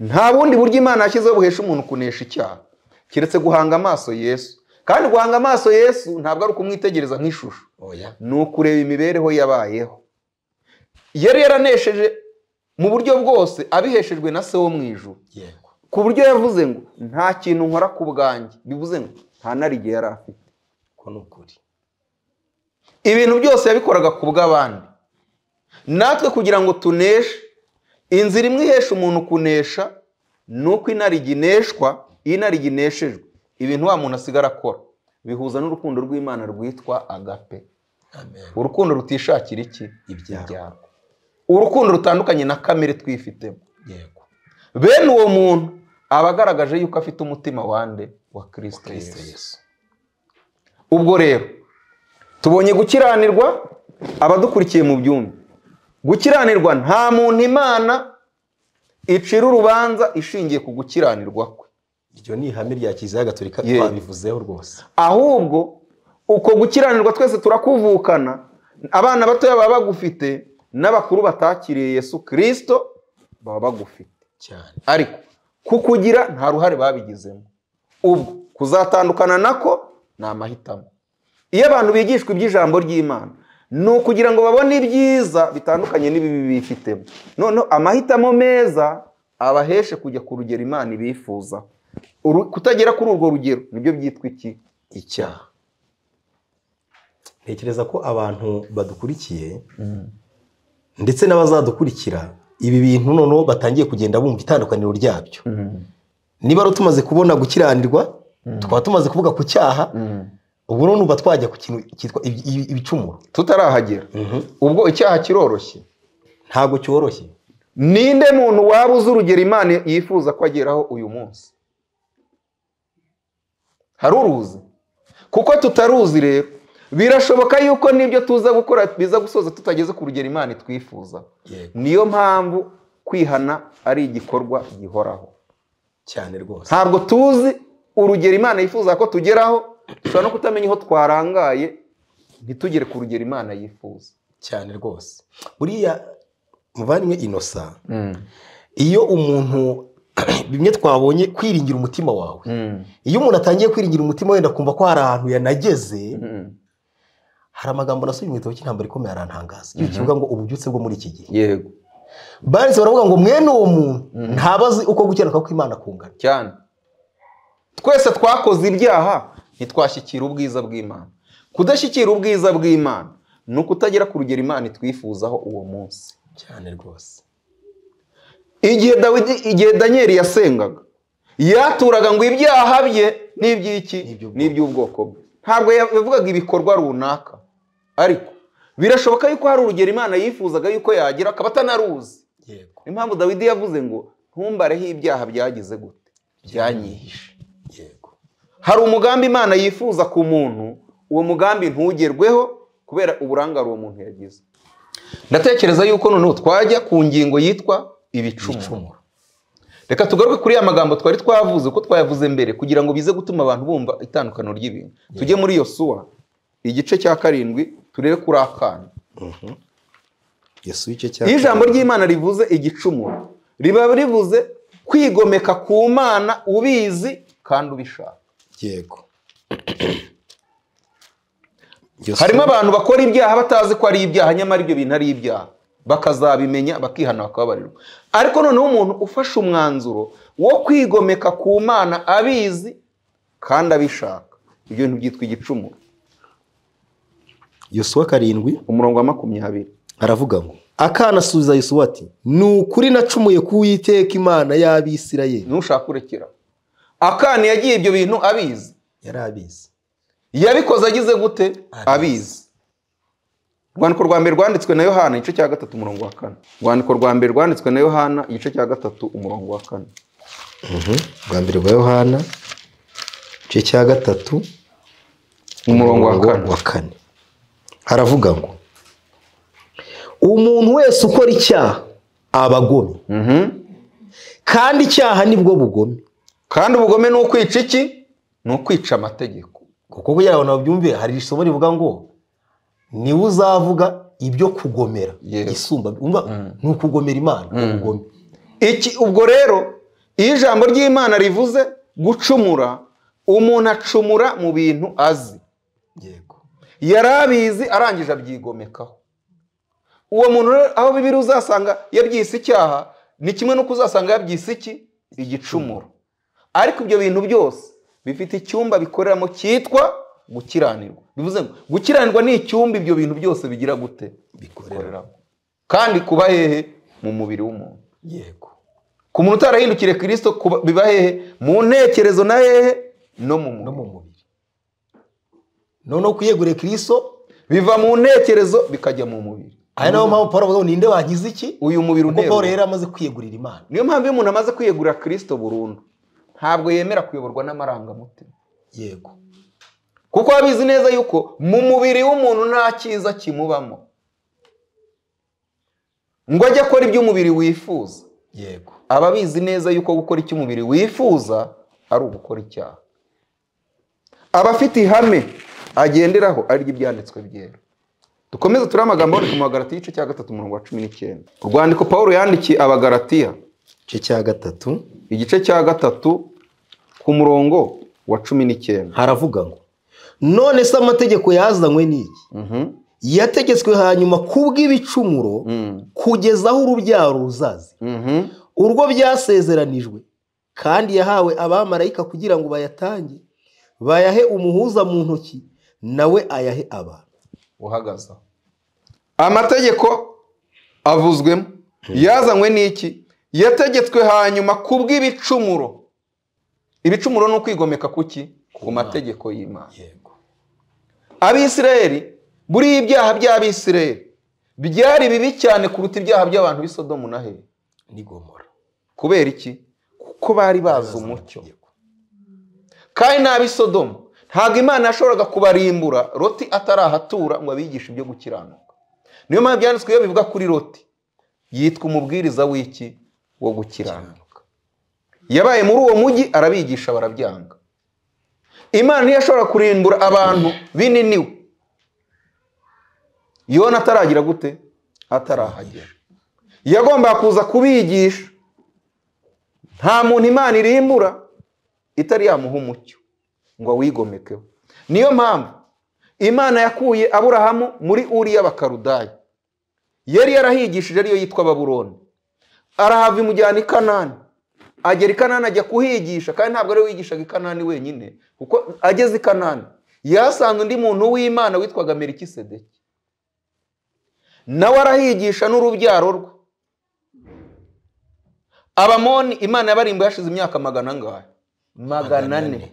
nta bundi buryo imana yashyizeho buhesha umuntu kunesha icyaha keretse guhanga amaso yesu kandi guhanga amaso yesu ntabwo ari ukumwitegereza nk'ishusho oya ni ukureba imibereho yabayeho yari yaranesheje mu buryo bwose abiheshejwe na se wo mu ijuru yego ku buryo yavuze ngo nta kintu nkora ku bwanjye bivuze ngo nta narige yari afite ko ni ukuri ibintu byose yabikoraga ku bw'abandi natwe kugira ngo tuneshe inzira imwe ihesha umuntu kunesha ni uko inarijye ineshwa iyo inarijye ineshejwe ibintu wa muntu asigara akora bihuza n'urukundo rw'imana rwitwa agape amen urukundo rutishakira iki Ibyaha. ibyaha urukundo rutandukanye na kamere twifitemo yego bene uwo muntu aba agaragaje yuko afite umutima wande wa kirisito kristo yesu yesu ubwo rero tubonye gukiranirwa abadukurikiye mu byumba gukiranirwa nta muntu imana icira urubanza ishingiye ku gukiranirwa kwe iryo ni ihame rya kiliziya gatolika Yego. twabivuzeho rwose ahubwo uko gukiranirwa twese turakuvukana abana batoya baba bagufite n'abakuru batakiriye yesu kirisito baba bagufite cyane ariko kukugira nta ruhare babigizemo ubwo kuzatandukana nako ni amahitamo iyo abantu bigishwa iby'ijambo ry'imana ni ukugira ngo babone ibyiza bitandukanye n'ibibi bifitemo noneho amahitamo meza abaheshe kujya ku rugero imana ibifuza Uru- kutagera kuri urwo rugero nibyo byitwa iki icyaha ntekereza ko abantu badukurikiye ndetse n'abazadukurikira ibi bintu noneho batangiye kugenda bumva itandukaniro ryabyo niba rero tumaze kubona gukiranirwa tukaba tumaze kuvuga ku cyaha ubu noneho uba twajya ku kintu cyitwa ibi- ibi- ibicumuro tutarahagera ubwo icyaha kiroroshye ntabwo cyoroshye ninde muntu waba uzi urugero imana yifuza ko ageraho uyu munsi hari uruzi kuko tutaruzi rero birashoboka yuko n'ibyo tuza gukora biza gusoza tutageze ku rugero imana twifuza Yego. niyo mpamvu kwihana ari igikorwa gihoraho cyane rwose ntabwo tuzi urugero imana yifuza ko tugeraho dushobora no kutamenya aho twarangaye ntitugere ku rugero imana yifuza cyane rwose buriya muvandimwe inosa Mm. iyo umuntu bimwe twabonye kwiringira umutima wawe Mm. iyo umuntu atangiye kwiringira umutima wenda akumva ko hari ahantu yanageze Mm. hari amagambo nasomye mu gitabo cy'intambara ikomeye arantangaza iyo kivuga ngo ububyutse bwo muri iki gihe yego banditse baravuga ngo mwene uwo muntu ntaba azi uko gukiranuka kw'imana kungana cyane twese twakoze ibyaha ntitwashyikira ubwiza bw'imana kudashyikira ubwiza bw'imana ni ukutagera ku rugero imana itwifuzaho uwo munsi cyane rwose igihe dawidi igihe daniyeli yasengaga yaturaga ngo ibyaha bye n'iby'iki N'iby'ubwoko. n'iby'ubwoko bwe ntabwo yavugaga ibikorwa runaka ariko birashoboka yuko hari urugero imana yifuzaga yuko yagira akaba atanaruzi yego niyo mpamvu dawidi yavuze ngo ntumbareho ibyaha byagize gute byanyihishe yego hari umugambi imana yifuza ku muntu uwo mugambi ntugerweho kubera uburangare uwo muntu yagize ndatekereza yuko noneho twajya ku ngingo yitwa ibicumuro icumuro reka tugaruke kuri ya magambo twari twavuze uko twayavuze mbere kugira ngo bize gutuma abantu bumva itandukano ry'ibintu tujye muri iyo suwa igice cya karindwi turebe kuri akana yesu w'icyo iyo cyapa ijambo ry'imana rivuze igicumuro riba rivuze kwigomeka ku mana ubizi kandi ubishaka yego Yesu- harimo abantu bakora ibyaha batazi ko ari ibyaha nyamara ibyo bintu ari ibyaha bakazabimenya bakihana bakababarirwa ariko noneho umuntu ufashe umwanzuro wo kwigomeka ku mana abizi kandi abishaka ibyo bintu byitwa igicumuro yosuwa karindwi umurongo wa makumyabiri aravuga ngo akana asubiza yosuwa ati ni ukuri nacumuye ku witeka imana y'abisirayeli ntushaka kurekera akana yagiye ibyo bintu abizi yari abizi yabikoze agize gute abizi urwandiko rwa mbere rwanditswe na yohana igice cya gatatu umurongo wa kane urwandiko rwa mbere rwanditswe na yohana igice cya gatatu umurongo wa kane bwa mbere bwa yohana igice cya gatatu umurongo wa kane wa kane haravuga ngo umuntu wese ukora icyaha aba agomye Mhm. kandi icyaha nibwo bugome kandi ubugome ni ukwica iki ni ukwica amategeko kuko kugira ngo babyumve hari isomo rivuga ngo niwe uzavuga ibyo kugomera Yego. isumba umva ni ukugomera imana ubugome iki ubwo rero iyo ijambo ry'imana rivuze gucumura umuntu acumura mu bintu azi yego yari abizi arangije abyigomekaho uwo muntu rero aho bibiri uzasanga yabyise icyaha ni kimwe n'uko uzasanga yabyise iki igicumuro ariko ibyo bintu byose bifite icyumba bikoreramo cyitwa gukiranirwa bivuze ngo gukiranirwa ni icyumba ibyo bintu byose bigira gute bikoreramo kandi kuba hehe mu mubiri w'umuntu yego ku muntu utarahindukiriye kirisito kuba- biba hehe mu ntekerezo na hehe no mu no mu mubiri mubiri noneho kuyegurira kiriso biva mu ntekerezo bikajya mu mubiri ari nayo mpamvu paul avuga ngo ninde wankiza iki uyu mubiri kuko paul unterwa yari amaze kwiyegurira imana niyo mpamvu iyo umuntu amaze kwiyegurira kirisito burundu ntabwo yemera kuyoborwa n'amarangamutima yego kuko aba abizi neza yuko mu mubiri w'umuntu nta cyiza kimubamo ngo ajye akora ibyo umubiri wifuza yego aba abizi neza yuko gukora icyo umubiri wifuza ari ugukora icyaha aba afite ihame agenderaho ari ryo ibyanditswe byera dukomeze turi amagambo aboneka mu bagaratiya igice cya gatatu umurongo wa cumi n'icyenda urwandiko pawulo yandikiye abagaratiya igice cya gatatu igice cya gatatu ku murongo wa cumi n'icyenda haravuga ngo none se amategeko yazanywe n'iki Mhm. yategetswe hanyuma kubw'ibicumuro Mm. kugeza aho urubyaro ruzaza Mhm. urwo byasezeranijwe kandi yahawe abamarayika kugira ngo bayatange bayahe umuhuza mu ntoki nawe ayahe abantu uhagaze aho. amategeko avuzwemo yazanywe n'iki yategetswe hanyuma kubw'ibicumuro ibicumuro ni ukwigomeka kuki ku mategeko y'imana yego abisirayeli buriya ibyaha by'abisirayeli byari bibi cyane kuruta ibyaha by'abantu b'i sodomu na hehe n'igomora kubera iki kuko bari bazi umucyo kandi n'ab'i sodomu ntabwo imana yashoboraga kubarimbura roti atarahatura ngo abigishe ibyo gukiranuka niyo mpamvu byanditswe iyo bivuga kuri roti yitwa umubwiriza w'iki wo gukiranuka yabaye muri uwo mujyi arabigisha barabyanga imana ntiyashobora kurimbura abantu bininiwe yona ataragira gute atarahagera yagomba kuza kubigisha nta muntu imana irimbura itari yamuha umucyo ngo awigomekeho niyo mpamvu imana yakuye aburahamu muri uriya bakarudaya yari yarahigishije ariyo yitwa baburoni arahava imujyana i kanani agera i kanani ajya kuhigisha kandi ntabwo ariwe wigishaga i kanani wenyine kuko ageze i kanani yasanze undi muntu w'imana witwaga merikisedeki nawe arahigisha n'urubyaro rwe abamoni imana yabarimbuye hashize imyaka magana angahe magana ane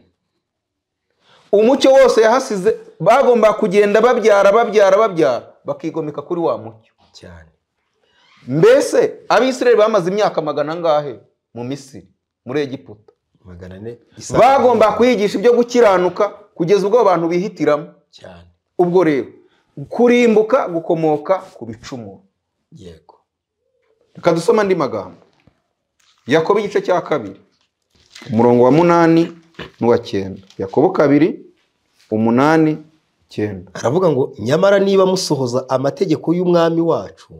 umucyo wose yahasize bagomba kugenda babyara babyara babyara bakigomeka kuri wa mucyo cyane mbese abisirayeli bamaze imyaka magana angahe mu misiri muri egiputa magana ane isa- bagomba kwigisha ibyo gukiranuka kugeza ubwo abantu bihitiramo cyane ubwo rero kurimbuka gukomoka ku bicumuro yego reka dusome andi magambo yakobo igice cya kabiri umurongo wa munani n'uwa cyenda yakobo kabiri umunani cyenda aravuga ngo nyamara niba musohoza amategeko y'umwami wacu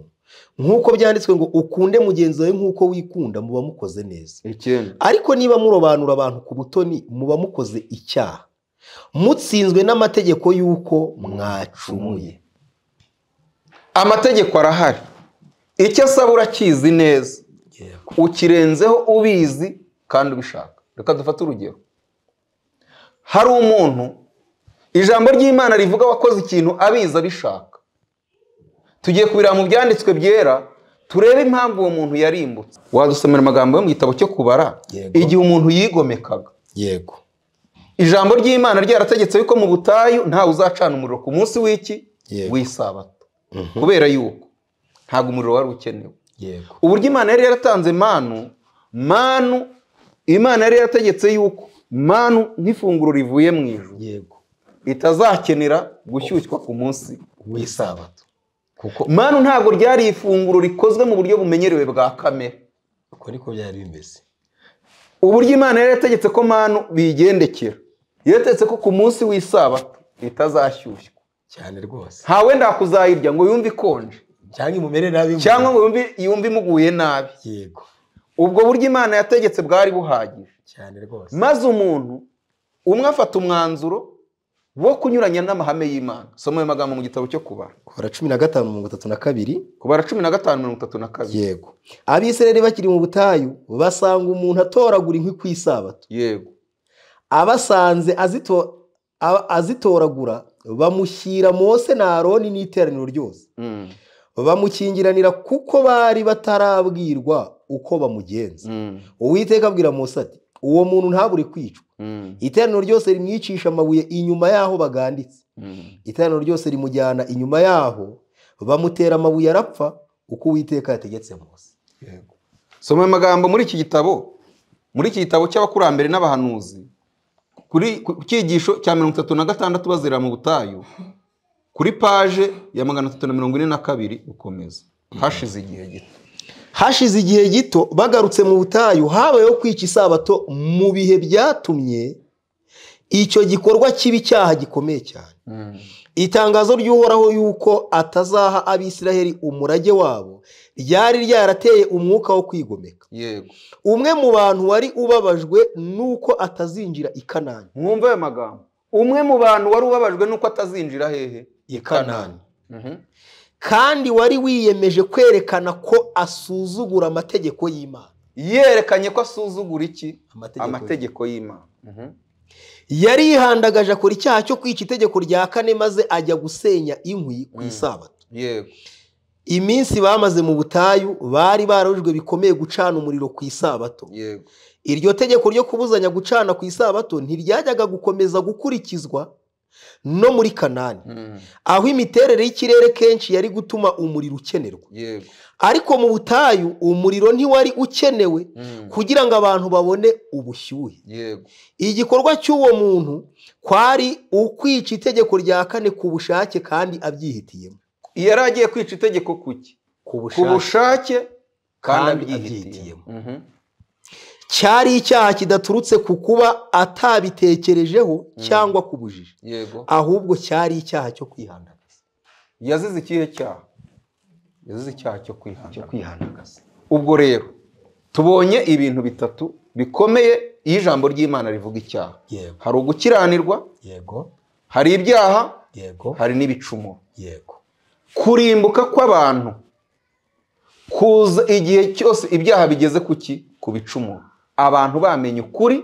nk'uko byanditswe ngo ukunde mugenzi wawe nk'uko wikunda muba mukoze neza icyenda ariko niba murobanura abantu ku butoni muba mukoze icyaha mutsinzwe n'amategeko y'uko mwacumuye amategeko arahari icyo asaba urakizi neza yego ukirenzeho ubizi kandi ubishaka reka dufate urugero hari umuntu ijambo ry'imana rivuga wakoze ikintu abizi abishaka tugiye kubireba mu byanditswe byera turebe impamvu uwo muntu yarimbutse wadusomera amagambo yo mu gitabo cyo kubara Yego. igihe umuntu yigomekaga yego ijambo ry'imana ryarategetse yuko mu butayu ntawe uzacana umuriro ku munsi w'iki Yego. w'isabato kubera yuko ntabwo umuriro wari ukenewe yego uburyo imana yari yaratanze manu manu imana yari yarategetse yuko manu nk'ifunguro rivuye mu ijuru yego itazakenera gushyushywa ku munsi w'isabato kuko manu ntabwo ryari ifunguro rikozwe mu buryo bumenyerewe bwa kamere uko niko byari bimeze uburyo imana yari yategetse ko manu bigendekera yategetse ko ku munsi w'isabato itazashyushywa cyane rwose nta wenda kuzayirya ngo yumve ikonje cyangwa imumere nabi cyangwa ngo yumve yumve imuguye nabi yego ubwo buryo imana yategetse bwari buhagije cyane rwose maze umuntu umwe afata umwanzuro wo kunyuranya n'amahame y'imana soma ayo magambo mu gitabo cyo kubara kubara cumi na gatanu mirongo itatu na kabiri kubara cumi na gatanu mirongo itatu na kabiri yego abisirayeli bakiri mu butayu basanga umuntu atoragura inkwi ku isabato yego abasanze azito- a- azitoragura bamushyira mose na aroni n'iteraniro ryose Mm, bamukingiranira kuko bari batarabwirwa uko bamugenza mm, uwiteka abwira mose ati uwo muntu ntabure kwicwa mm, iteraniro ryose rimwicisha amabuye inyuma y'aho baganditse mm. iteraniro ryose rimujyana inyuma y'aho bamutera amabuye arapfa uko uwiteka yategetse mose yego soma ayo magambo muri iki gitabo muri iki gitabo cy'abakurambere n'abahanuzi kuri ku cyigisho cya mirongo itatu na gatandatu bazerera mu butayu kuri paje ya magana atatu na mirongo ine na kabiri gukomeza hashize igihe gito hashize igihe gito bagarutse mu butayu habayeho kwica isabato mu bihe byatumye icyo gikorwa kiba icyaha gikomeye cyane itangazo ry'uhoraho y'uko atazaha abisiraheli umurage wabo ryari ryarateye umwuka wo kwigomeka yego umwe mu bantu wari ubabajwe n'uko atazinjira i kanani mwumve ayo magambo umwe mu bantu wari ubabajwe n'uko atazinjira hehe i kanani kandi wari wiyemeje kwerekana ko asuzugura amategeko y'imana yerekanye ko asuzugura iki Amategeko. amategeko y'imana yari yihandagaje akora icyaha cyo kwica itegeko rya kane maze ajya gusenya inkwi ku isabato yego iminsi bamaze mu butayu bari barujwe bikomeye gucana umuriro ku isabato yego iryo tegeko ryo kubuzanya gucana ku isabato ntiryajyaga gukomeza gukurikizwa no muri kanani Mhm. aho imiterere y'ikirere kenshi yari gutuma umuriro ukenerwa yego ariko mu butayu umuriro ntiwari ukenewe Mhm. kugira ngo abantu babone ubushyuhe yego igikorwa cy'uwo muntu kwari ukwica itegeko rya kane ku bushake kandi abyihitiyemo yari agiye kwica itegeko kuki ku ku bushake kandi Kandi abyihitiyemo abyihitiyemo. Mhm. cyari icyaha kidaturutse ku kuba atabitekerejeho cyangwa ku bujiji yego ahubwo cyari icyaha cyo kwihandagaza yazize ikihe cyaha yazize icyaha cyo kwihana cyo kwihanagaza ubwo rero tubonye ibintu bitatu bikomeye iyo ijambo ry'imana rivuga icyaha yego hari ugukiranirwa yego hari ibyaha yego hari n'ibicumuro yego kurimbuka kw'abantu kuza igihe cyose ibyaha bigeze ku ki ku bicumuro abantu bamenye ukuri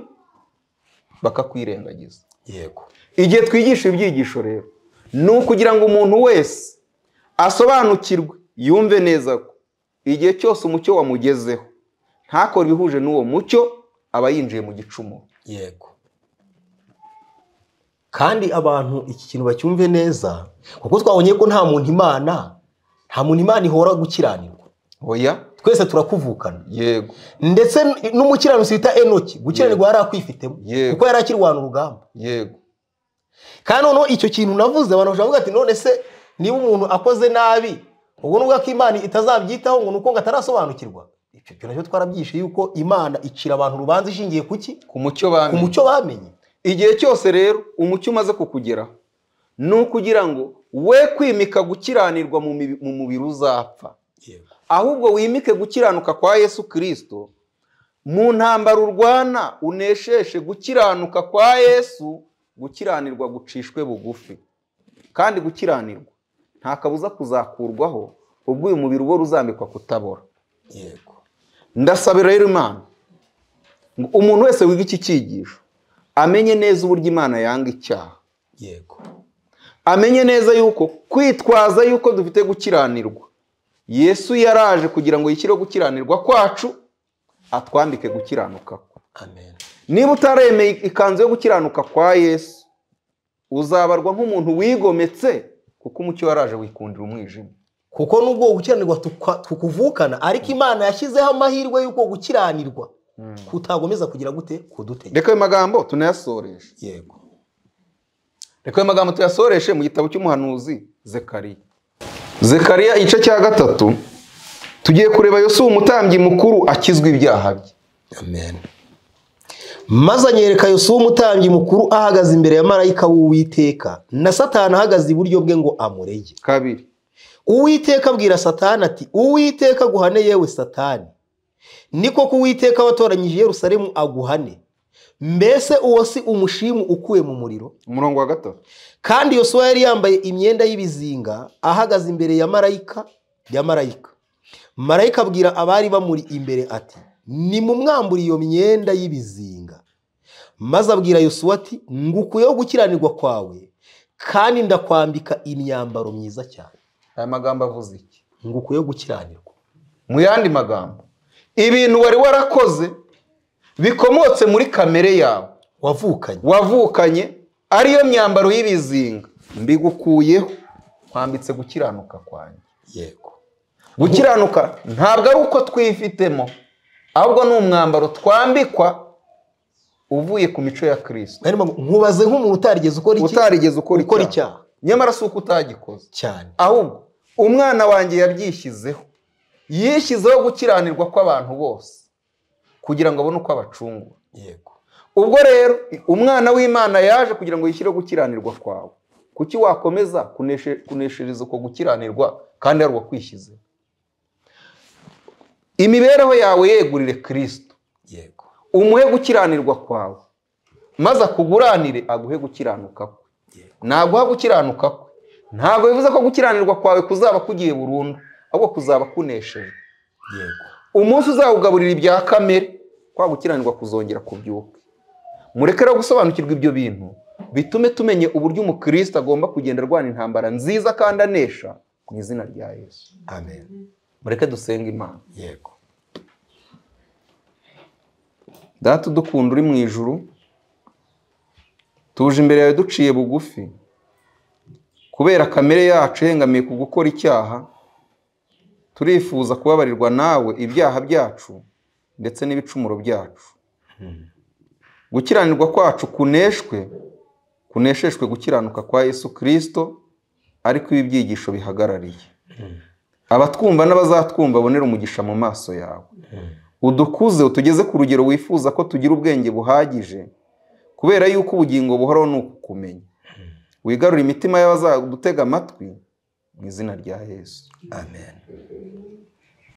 bakakwirengagiza yego igihe twigisha ibyigisho rero ni ukugira ngo umuntu wese asobanukirwe yumve neza ko igihe cyose umucyo wamugezeho ntakore ibihuje n'uwo mucyo aba yinjiye mu gicumuro yego kandi abantu iki kintu bacyumve neza kuko twabonye ko nta muntu imana nta muntu imana ihora gukiranirwa oya twese turakuvukana yego ndetse n'umukiranutsi bita enoki gukiranirwa yari akwifitemo Yego. kuko yari akirwana urugamba yego kandi noneho icyo kintu navuze abantu bashobora kuvuga ati none se niba umuntu akoze nabi ubwo nubwo ko imana itazabyitaho ngo ni uko ngo atarasobanukirwa icyo kintu nacyo twarabyishe yuko imana icira abantu urubanza ishingiye ku ki ku mucyo ku bamenye mucyo bamenye igihe cyose rero umucyo umaze kukugeraho ni ukugira ngo we kwimika gukiranirwa mu mibi- mu mubiri uzapfa ahubwo wimike gukiranuka kwa yesu kirisito mu ntambara urwana unesheshe gukiranuka kwa yesu gukiranirwa gucishwe bugufi kandi gukiranirwa nta kabuza kuzakurwaho ubwo uyu mubiri uba uzambikwa kutabora yego ndasabira rero imana ngo umuntu wese wiga iki cyigisho amenye neza uburyo imana yanga icyaha yego amenye neza yuko kwitwaza yuko dufite gukiranirwa yesu yaraje kugira ngo yishyireho gukiranirwa kwacu atwambike gukiranuka kwe amen niba utaremeye ikanzu yo gukiranuka kwa yesu uzabarwa nk'umuntu wigometse kuko umucyo yaraje wikundira umwijima kuko nubwo uwo gukiranirwa tukwa- tukuvukana ariko imana yashyizeho amahirwe y'uko gukiranirwa kutagomeza kugira gute kudutegeka reka ayo magambo tunayasoreshe yego reka ayo magambo tuyasoreshe mu gitabo cy'umuhanuzi zekariya zekariya igice cya gatatu tugiye kureba yosuwa umutambyi mukuru akizwa ibyaha bye amen maze anyereka yosuwa umutambyi mukuru ahagaze imbere ya marayika w'uwiteka na satani ahagaze iburyo bwe ngo amurege kabiri uwiteka abwira satani ati uwiteka aguhane yewe satani niko ko uwiteka watoranyije i yerusalemu aguhane mbese uwo si umushimu ukuwe mu muriro umurongo wa gatatu kandi yosuwa yari yambaye imyenda y'ibizinga ahagaze imbere ya marayika ya marayika marayika abwira abari bamuri imbere ati nimumwambure iyo myenda y'ibizinga maze abwira yosuwa ati ngukuyeho gukiranirwa kwawe kandi ndakwambika imyambaro myiza cyane aya magambo avuze iki ngukuyeho gukiranirwa mu yandi magambo ibintu wari warakoze bikomotse muri kamere yawe wavukanye wavukanye ariyo myambaro y'ibizinga mbigukuyeho nkwambitse gukiranuka kwanjye yego gukiranuka ntabwo ari uko twifitemo ahubwo ni umwambaro twambikwa uvuye ku mico ya kirisito Hanyuma ngo, nkubaze nk'umuntu utarigeze ukora iki utarigeze ukora ukora icyaha icyaha. nyamara si uko utagikoze cyane ahubwo umwana wanjye yabyishyizeho yishyizeho gukiranirwa kw'abantu bose kugira ngo abone uko abacungwa yego ubwo rero umwana w'imana yaje kugira ngo yishyireho gukiranirwa kwawe kuki wakomeza kuneshe- kuneshereza uko gukiranirwa kandi ari uwo kwishyize imibereho yawe yegurire kirisito yego umuhe gukiranirwa kwawe maze akuguranire aguhe gukiranuka kwe naguha gukiranuka kwe ntabwo bivuze ko gukiranirwa kwawe kuzaba kugiye burundu ahubwo kuzaba kunesheje yego umunsi uzawugaburira ibya kamere kwa gukiranirwa kuzongera kubyuka mureke rero gusobanukirwa ibyo bintu bitume tumenya uburyo umukristo agomba kugenda arwana intambara nziza kandi anesha mu izina rya yesu amen mureke dusenge imana yego data udukunda uri mu ijuru tuje imbere yawe duciye bugufi kubera kamere yacu ihengamiye ku gukora icyaha turifuza kubabarirwa nawe ibyaha byacu ndetse n'ibicumuro byacu gukiranirwa kwacu kuneshwe kunesheshwe gukiranuka kwa yesu kirisito ariko ibi byigisho bihagarariye abatwumva n'abazatwumva babonera umugisha mu maso yawe udukuze utugeze ku rugero wifuza ko tugira ubwenge buhagije kubera yuko ubugingo buhoraho ni ukukumenya wigarure imitima y'abazadutega amatwi mu izina rya yesu amen